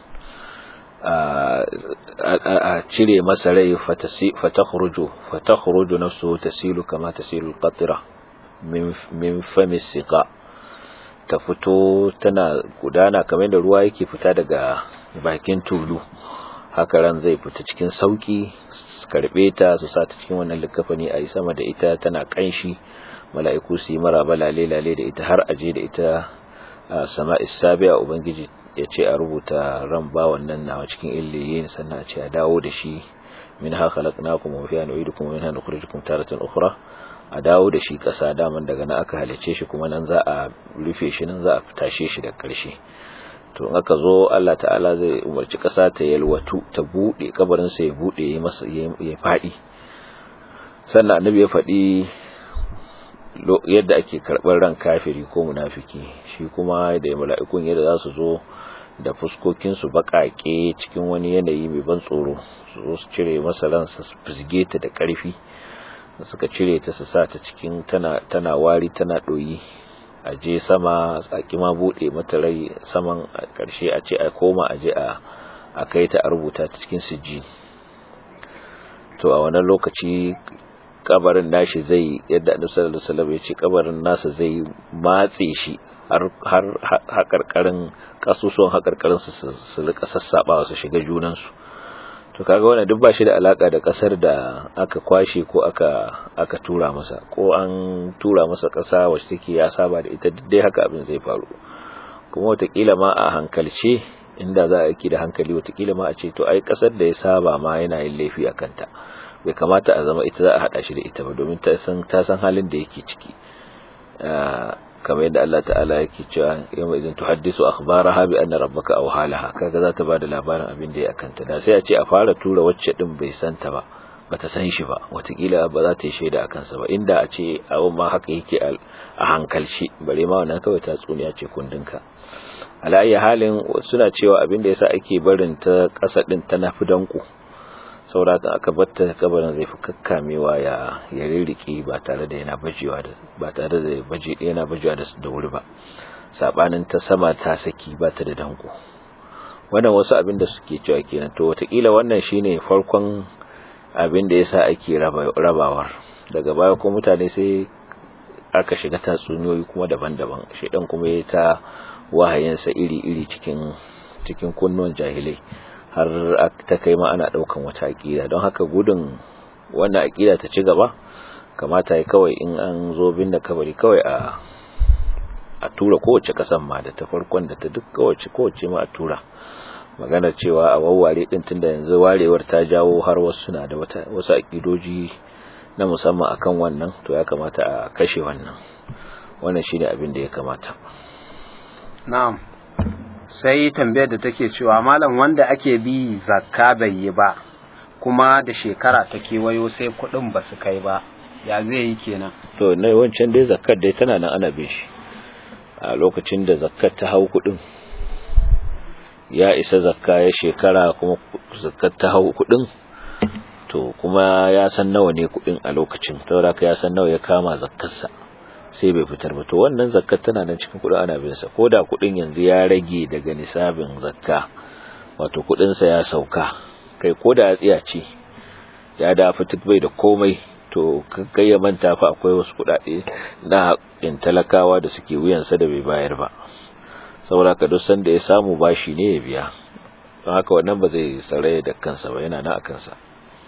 a cire masa rai fatakhruju fatakhruju nafsuhu tasilu kama tasilu alqatra min min fami siqa ta fito tana gudana kamar da ruwa yake fita daga bakin tulu haka ran zai fita cikin sauki su karbe ta su sa ta cikin wannan likafani a yi sama da ita tana kanshi mala'iku su yi maraba lale lale da ita har aje da ita a sama isabiya ubangiji ya ce a rubuta ran ba wannan nawa cikin illiyin sannan a ce a dawo da shi min ha khalaqnakum wa fiha nu'idukum wa minha nukhrijukum taratan ukhra a dawo da shi kasa daman daga nan aka halice shi kuma nan za a rufe shi nan za a tashe shi da karshe to in aka zo Allah ta'ala zai umarci ƙasa ta yalwatu ta buɗe kabarinsa ya buɗe ya masa ya faɗi sannan annabi ya faɗi yadda ake karɓar ran kafiri ko munafiki shi kuma da mala'ikun yadda za su zo da fuskokinsu baƙaƙe cikin wani yanayi mai ban tsoro su zo su cire masa ransa su fizge ta da ƙarfi suka cire ta su sa ta cikin tana, tana wari tana ɗoyi a je sama tsaki ma buɗe mata rai saman a ƙarshe a ce a koma a je a kai ta a rubuta ta cikin sijji to a wannan lokaci kabarin nashi zai yadda annabi sallallahu alaihi wasallam ya ce kabarin nasa zai matse shi har har hakarkarin kasusuwan hakarkarin su su rika sassabawa su shiga junan su to kaga wannan duk ba shi da alaka da kasar da aka kwashe ko aka aka tura masa ko an tura masa kasa wacce take ya saba da ita duk dai haka abin zai faru kuma watakila ma a hankalce inda za a yi da hankali watakila ma a ce to ai kasar da ya saba ma yana yin laifi a kanta bai kamata a zama ita za a hada shi da ita ba domin ta san ta san halin da yake ciki kamar yadda Allah ta'ala yake cewa yawma idan tuhaddisu akhbaraha bi anna rabbaka aw halaha kaga za ta bada labarin abin da ya kanta da sai a ce a fara tura wacce din bai santa ba bata san shi ba watakila ba za ta yi shaida a kansa ba inda a ce abin ma haka yake a hankalci bare ma wannan kawai tatsuniya ce kundinka ala halin suna cewa abin da yasa ake barin ta kasa din ta nafi danko saurata aka batta kabarin zai fi kakkamewa ya ya rirrike ba tare da yana bajewa da ba tare da baje yana bajewa da da wuri ba sabanin ta sama ta saki ba ta da danko wannan wasu abin da suke cewa kenan to watakila wannan shine farkon abin da yasa ake rabawar daga baya ko mutane sai aka shiga tatsuniyoyi kuma daban-daban shedan kuma ya ta wahayinsa iri-iri cikin cikin kunnuwan jahilai har ta kai ma ana daukan wata aqida don haka gudun wannan aqida ta ci gaba kamata ya kawai in an zo binne kabari kawai a a tura kowace kasan ma da ta farkon da ta duk kowace kowace ma a tura magana cewa a wawware din tunda yanzu warewar ta jawo har wasu suna da wata wasu aqidoji na musamman akan wannan to ya kamata a kashe wannan wannan shine abin da ya kamata na'am sai tambayar da take cewa malam wanda ake bi zakka bai yi ba kuma da shekara ta kewayo sai kuɗin ba su kai ba ya zai yi kenan to na wancan dai zakkar dai tana nan ana bin shi a lokacin da zakkar ta hau kuɗin ya isa zakka ya shekara kuma zakkar ta hau kuɗin to kuma ya san nawa ne kuɗin a lokacin saboda ya san nawa ya kama zakkarsa sai bai fitar ba to wannan zakkar tana nan cikin kudin ana bin sa koda kudin yanzu ya rage daga nisabin zakka wato kudin sa ya sauka kai koda ya tsiya ce ya da fitar bai da komai to kai ya manta fa akwai wasu kudade na in talakawa da suke wuyan sa da bai bayar ba saboda ka duk sanda ya samu bashi ne ya biya don haka wannan ba zai saraya da kansa ba yana na akan sa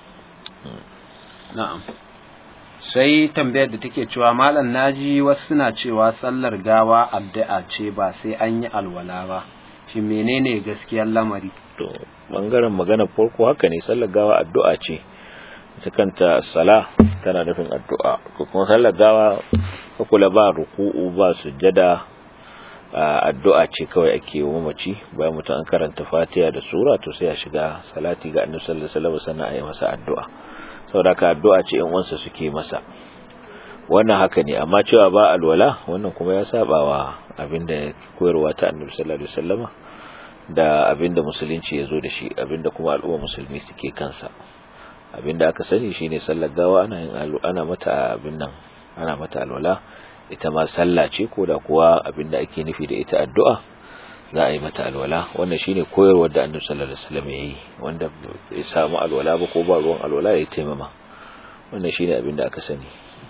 na'am sai tambayar da take cewa malam naji wasu suna cewa sallar gawa addu'a ce ba sai an yi alwala ba shi menene gaskiyar lamari to bangaren magana farko haka ne sallar gawa addu'a ce ita kanta sala tana nufin addu'a ko kuma sallar gawa kula ba ruku'u ba sujjada addu'a ce kawai ake yi mamaci bayan mutum an karanta fatiha da sura to sai ya shiga salati ga annabi sallallahu alaihi wasallam sannan a yi masa addu'a saboda ka addu'a ce in wansa suke masa wannan haka ne amma cewa ba alwala wannan kuma ya saba wa abinda koyarwa ta annabi sallallahu alaihi wasallama da abinda musulunci ya zo da shi abinda kuma al'umma musulmi suke kansa abinda aka sani shine sallar gawa ana yin ana mata abin nan ana mata alwala ita ma sallah ce ko da kuwa abinda ake nufi da ita addu'a za a yi mata alwala wannan shine koyarwar da annabi sallallahu alaihi wasallam yayi wanda bai samu alwala ba ko ba ruwan alwala ya taimama wannan shine abin da aka sani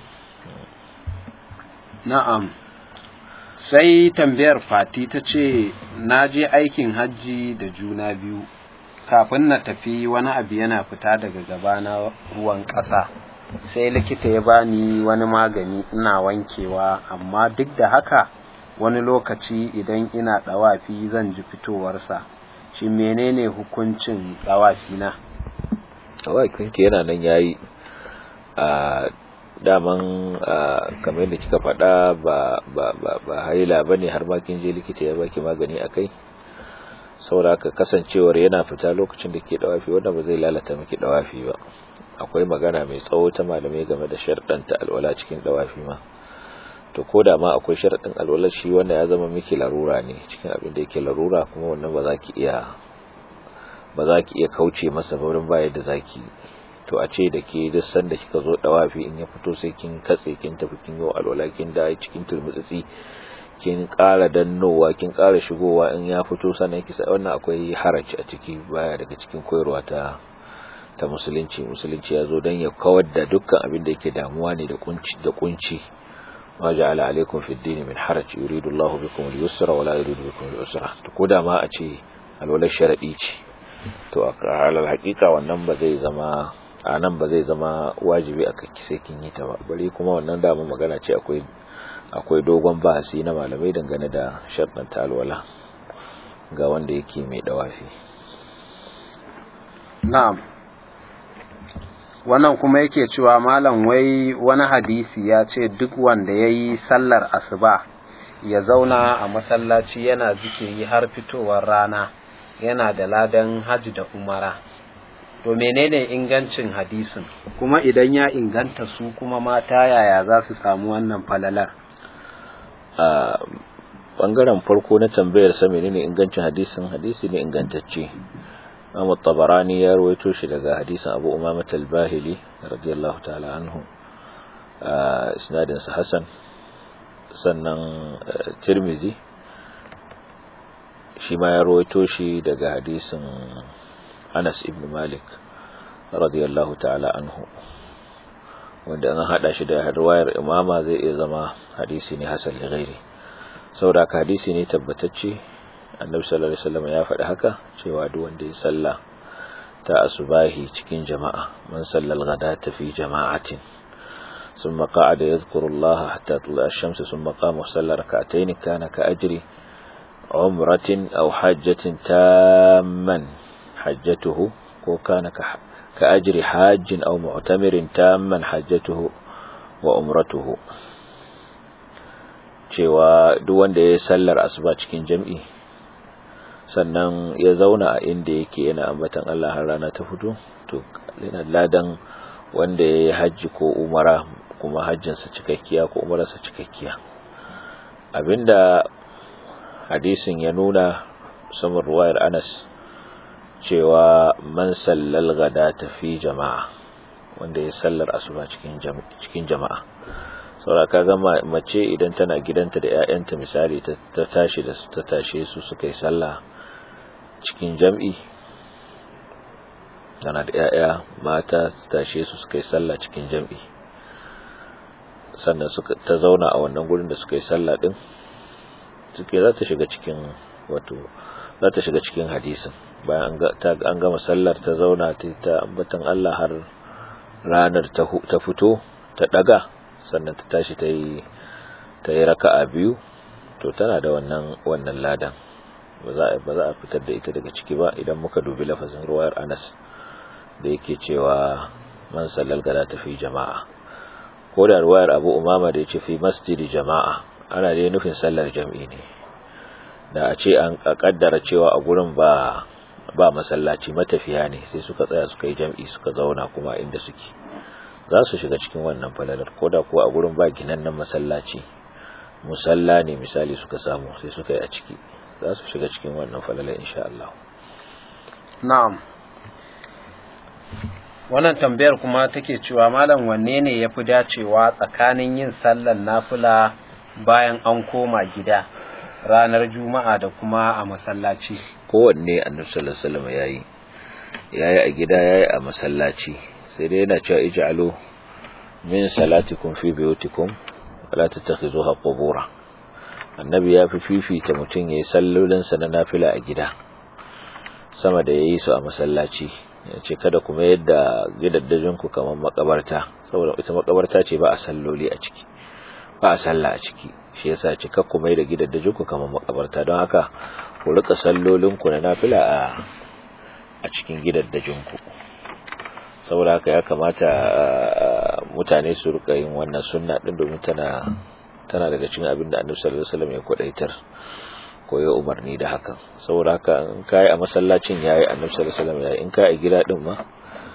na'am sai tambayar fati ta ce na je aikin hajji da juna biyu kafin na tafi wani abu yana fita daga gaba na ruwan ƙasa sai likita ya bani wani magani ina wankewa amma duk da haka wani lokaci idan ina ɗawafi zan ji fitowarsa shi menene hukuncin ɗawafi na ɗawafinki yana nan yayi a daman kamar yadda kika faɗa ba ba ba ba haila bane har ma kin je likita ya baki magani akai saboda haka kasancewar yana fita lokacin da ke ɗawafi wanda ba zai lalata miki ɗawafi ba akwai magana mai tsawo ta malamai game da sharɗanta alwala cikin ɗawafi ma to ko da ma akwai sharaɗin alwalar shi wanda ya zama miki larura ne cikin abin da yake larura kuma wannan ba za ki iya ba za ki iya kauce masa ba wurin bayar da zaki to a ce da ke duk sanda kika zo dawafi in ya fito sai kin katse kin tafi kin yi alwala kin da cikin turmutsitsi kin ƙara dannowa kin ƙara shigowa in ya fito sannan ki sai wannan akwai haraci a ciki baya daga cikin koyarwa ta ta musulunci musulunci ya zo don ya kawar da dukkan abin da yake damuwa ne da kunci da kunci ma ja'ala alaikum fid din min haraj yuridu Allah bikum al-yusra wa la yuridu bikum al-usra to koda ma a ce alwala sharadi ce to a halal hakika wannan ba zai zama a nan ba zai zama wajibi a kakki sai kin yi ta ba bari kuma wannan dama magana ce akwai akwai dogon bahasi na malamai dangane da sharɗin talwala ga wanda yake mai dawafi na'am wannan kuma yake cewa malam wai wani hadisi ya ce duk wanda ya yi sallar asuba ya zauna a masallaci yana zikiri har fitowar rana yana da ladan hajji da umara to menene ingancin hadisin kuma idan ya inganta su kuma mata yaya za su samu wannan falalar a bangaren farko na tambayar sa menene ingancin hadisin hadisi ne ingantacce Imam Tabarani ya rawaito shi daga hadisin Abu Umamah al-Bahili radiyallahu ta'ala anhu isnadin sa Hasan sannan Tirmizi shi ma ya rawaito shi daga hadisin Anas ibn Malik radiyallahu ta'ala anhu wanda an hada shi da riwayar imama zai iya zama hadisi ne hasan li ghairi saboda hadisi ne tabbatacce annabi sallallahu alaihi wasallam ya faɗi haka cewa duk wanda ya salla ta asubahi cikin jama'a man sallal ghadata fi jama'atin ثم قعد يذكر الله حتى طلع الشمس ثم قام وصلى ركعتين كان كأجر عمرة أو حجة تاما حجته وكان كأجر حاج أو معتمر تاما حجته وعمرته cewa duk wanda ya sallar asuba cikin jam'i sannan ya zauna a inda yake yana ambatan Allah har rana ta fito to yana ladan wanda ya yi hajji ko umara kuma hajjinsa cikakkiya ko umararsa cikakkiya abinda hadisin ya nuna saman ruwayar Anas cewa man sallal gada tafi jama'a wanda ya sallar asuba cikin cikin jama'a saboda kaga mace idan tana gidanta da ƴaƴanta misali ta tashi da ta tashe su suka yi sallah cikin jam'i tana da ƴaƴa mata su tashe su suka yi sallah cikin jam'i sannan suka ta zauna a wannan gurin da suka yi sallah din suke za ta shiga cikin wato za ta shiga cikin hadisin bayan an gama sallar ta zauna ta ambatan Allah har ranar ta fito ta daga sannan ta tashi ta yi ta yi raka'a biyu to tana da wannan wannan ladan ba za a ba za a fitar da ita daga ciki ba idan muka dubi lafazin ruwayar Anas da yake cewa man sallal gada ta fi jama'a ko da ruwayar Abu Umama da yace fi masjidi jama'a ana da nufin sallar jam'i ne da a ce an kaddara cewa a gurin ba ba masallaci matafiya ne sai suka tsaya suka yi jam'i suka zauna kuma inda suke za su shiga cikin wannan falalar koda kuwa a gurin ba ginannen masallaci musalla ne misali suka samu sai suka yi a ciki za su shiga cikin wannan falalar insha Allah na'am wannan tambayar kuma take cewa malam wanne ne yafi dacewa tsakanin yin sallar nafila bayan an koma gida ranar juma'a da kuma a masallaci kowanne annabi sallallahu alaihi wasallam yayi yayi a gida yayi a masallaci sai dai yana cewa ij'alu min salatikum fi buyutikum wala tattakhizuha qubura annabi ya fi fifita mutum yayi sallolin sa na nafila a gida sama da yayi su a masallaci yace kada kuma yadda gidaddajin ku kamar makabarta saboda ita makabarta ce ba a salloli a ciki ba a sallah a ciki shi yasa ce kakku mai da gidaddajin ku kamar makabarta don haka ku rika sallolin ku na nafila a a cikin gidaddajin ku saboda haka ya kamata mutane su rika yin wannan sunna din domin tana tana daga cikin abin da Annabi sallallahu alaihi wasallam ya kwadaitar ko ya umarni da hakan saboda haka in kai a masallacin yayi Annabi sallallahu alaihi wasallam yayi in kai a gida din ma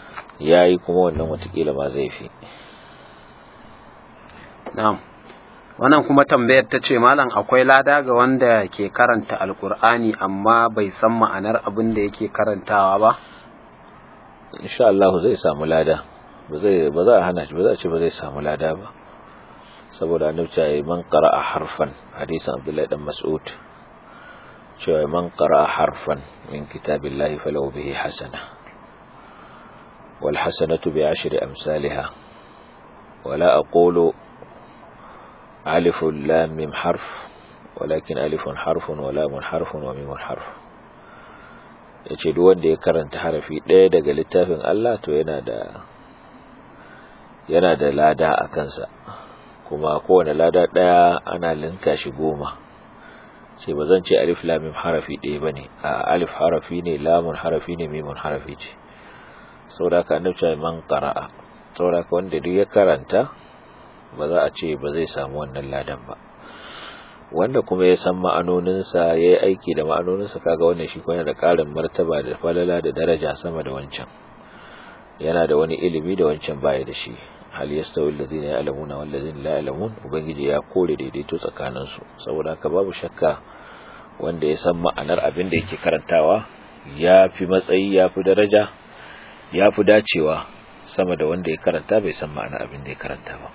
yayi kuma wannan watakila ma zai fi na'am wannan kuma tambayar ta ce malam akwai lada ga wanda ke karanta alkur'ani amma bai san ma'anar abin da yake karantawa ba insha Allah zai samu lada ba zai ba za a hana shi ba za a ce ba zai samu lada ba saboda annabi ya man qara'a harfan hadisin Abdullahi dan Mas'ud cewa man qara'a harfan min kitabillahi falahu bihi hasana wal hasanatu bi ashri amsalha wala aqulu alif lam mim harf walakin alifun harfun wa lamun harfun wa mimun harf yace duk wanda ya karanta harafi ɗaya daga littafin Allah to yana da yana da lada a kansa kuma kowane lada ɗaya ana linka shi goma ce ba zan ce alif lamim harafi ɗaya ba ne a alif harafi ne lamun harafi ne mimun harafi ce sauraka annabta man qara'a sauraka wanda duk ya karanta ba za a ce ba zai samu wannan ladan ba wanda kuma ya san ma'anoninsa ya yi aiki da ma'anoninsa kaga wannan shi kuma da ƙarin martaba da falala da daraja sama da wancan yana da wani ilimi da wancan baya da shi hal yastawi allazina ya'lamuna wal ladzina la ya'lamun ubangiji ya kore daidaito tsakanin su saboda haka babu shakka wanda ya san ma'anar abin da yake karantawa ya fi matsayi ya fi daraja ya fi dacewa sama da wanda ya karanta bai san ma'anar abin da ya karanta ba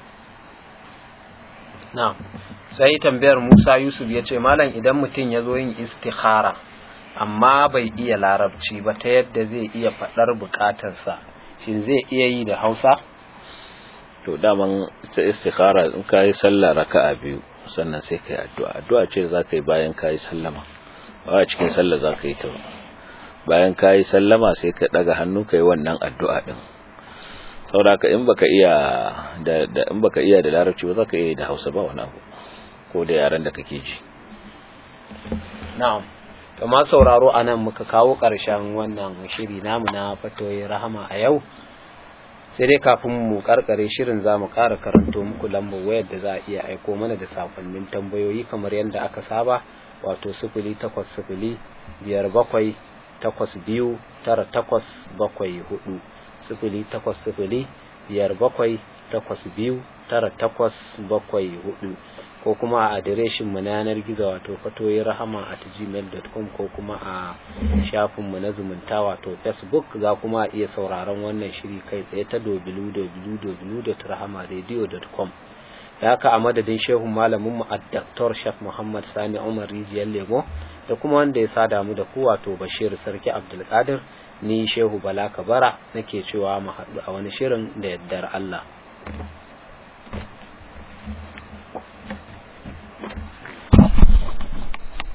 na'am sai tambayar Musa Yusuf ya ce malam idan mutum ya zo yin istikhara amma bai iya larabci ba ta yadda zai iya faɗar bukatarsa shin zai iya yi da Hausa to daman ta istikhara in ka yi sallah raka'a biyu sannan sai ka yi addu'a addu'a ce za ka yi bayan ka yi sallama ba a cikin sallah za ka yi ta bayan ka yi sallama sai ka ɗaga hannu ka yi wannan addu'a ɗin saboda in baka iya da, da in baka iya da larabci ba za ka iya da hausa ba wani abu ko da yaran da kake ji na'am to ma sauraro anan muka kawo ƙarshen wannan shiri namu na fatoyi rahama a yau sai dai kafin mu karkare shirin za mu ƙara karanto muku lambar wayar da za a iya aiko mana da sakonnin tambayoyi kamar yadda aka saba wato sifili takwas sifili biyar bakwai takwas biyu tara takwas bakwai hudu sifili takwas sifili biyar bakwai takwas biyu tara takwas bakwai hudu ko kuma a adireshin mu na yanar gizo wato fatoyi rahama at gmail.com ko kuma a shafin mu na zumunta wato facebook za kuma a iya sauraron wannan shiri kai tsaye ta www.rahamaradio.com da haka a madadin shehun malamin mu a Dr. Shaf Muhammad Sani Umar Rijiyar Lemo da kuma wanda ya sada mu da ku wato Bashir Sarki Abdulkadir ni Shehu Bala Kabara nake cewa mu haɗu a wani shirin da yaddar Allah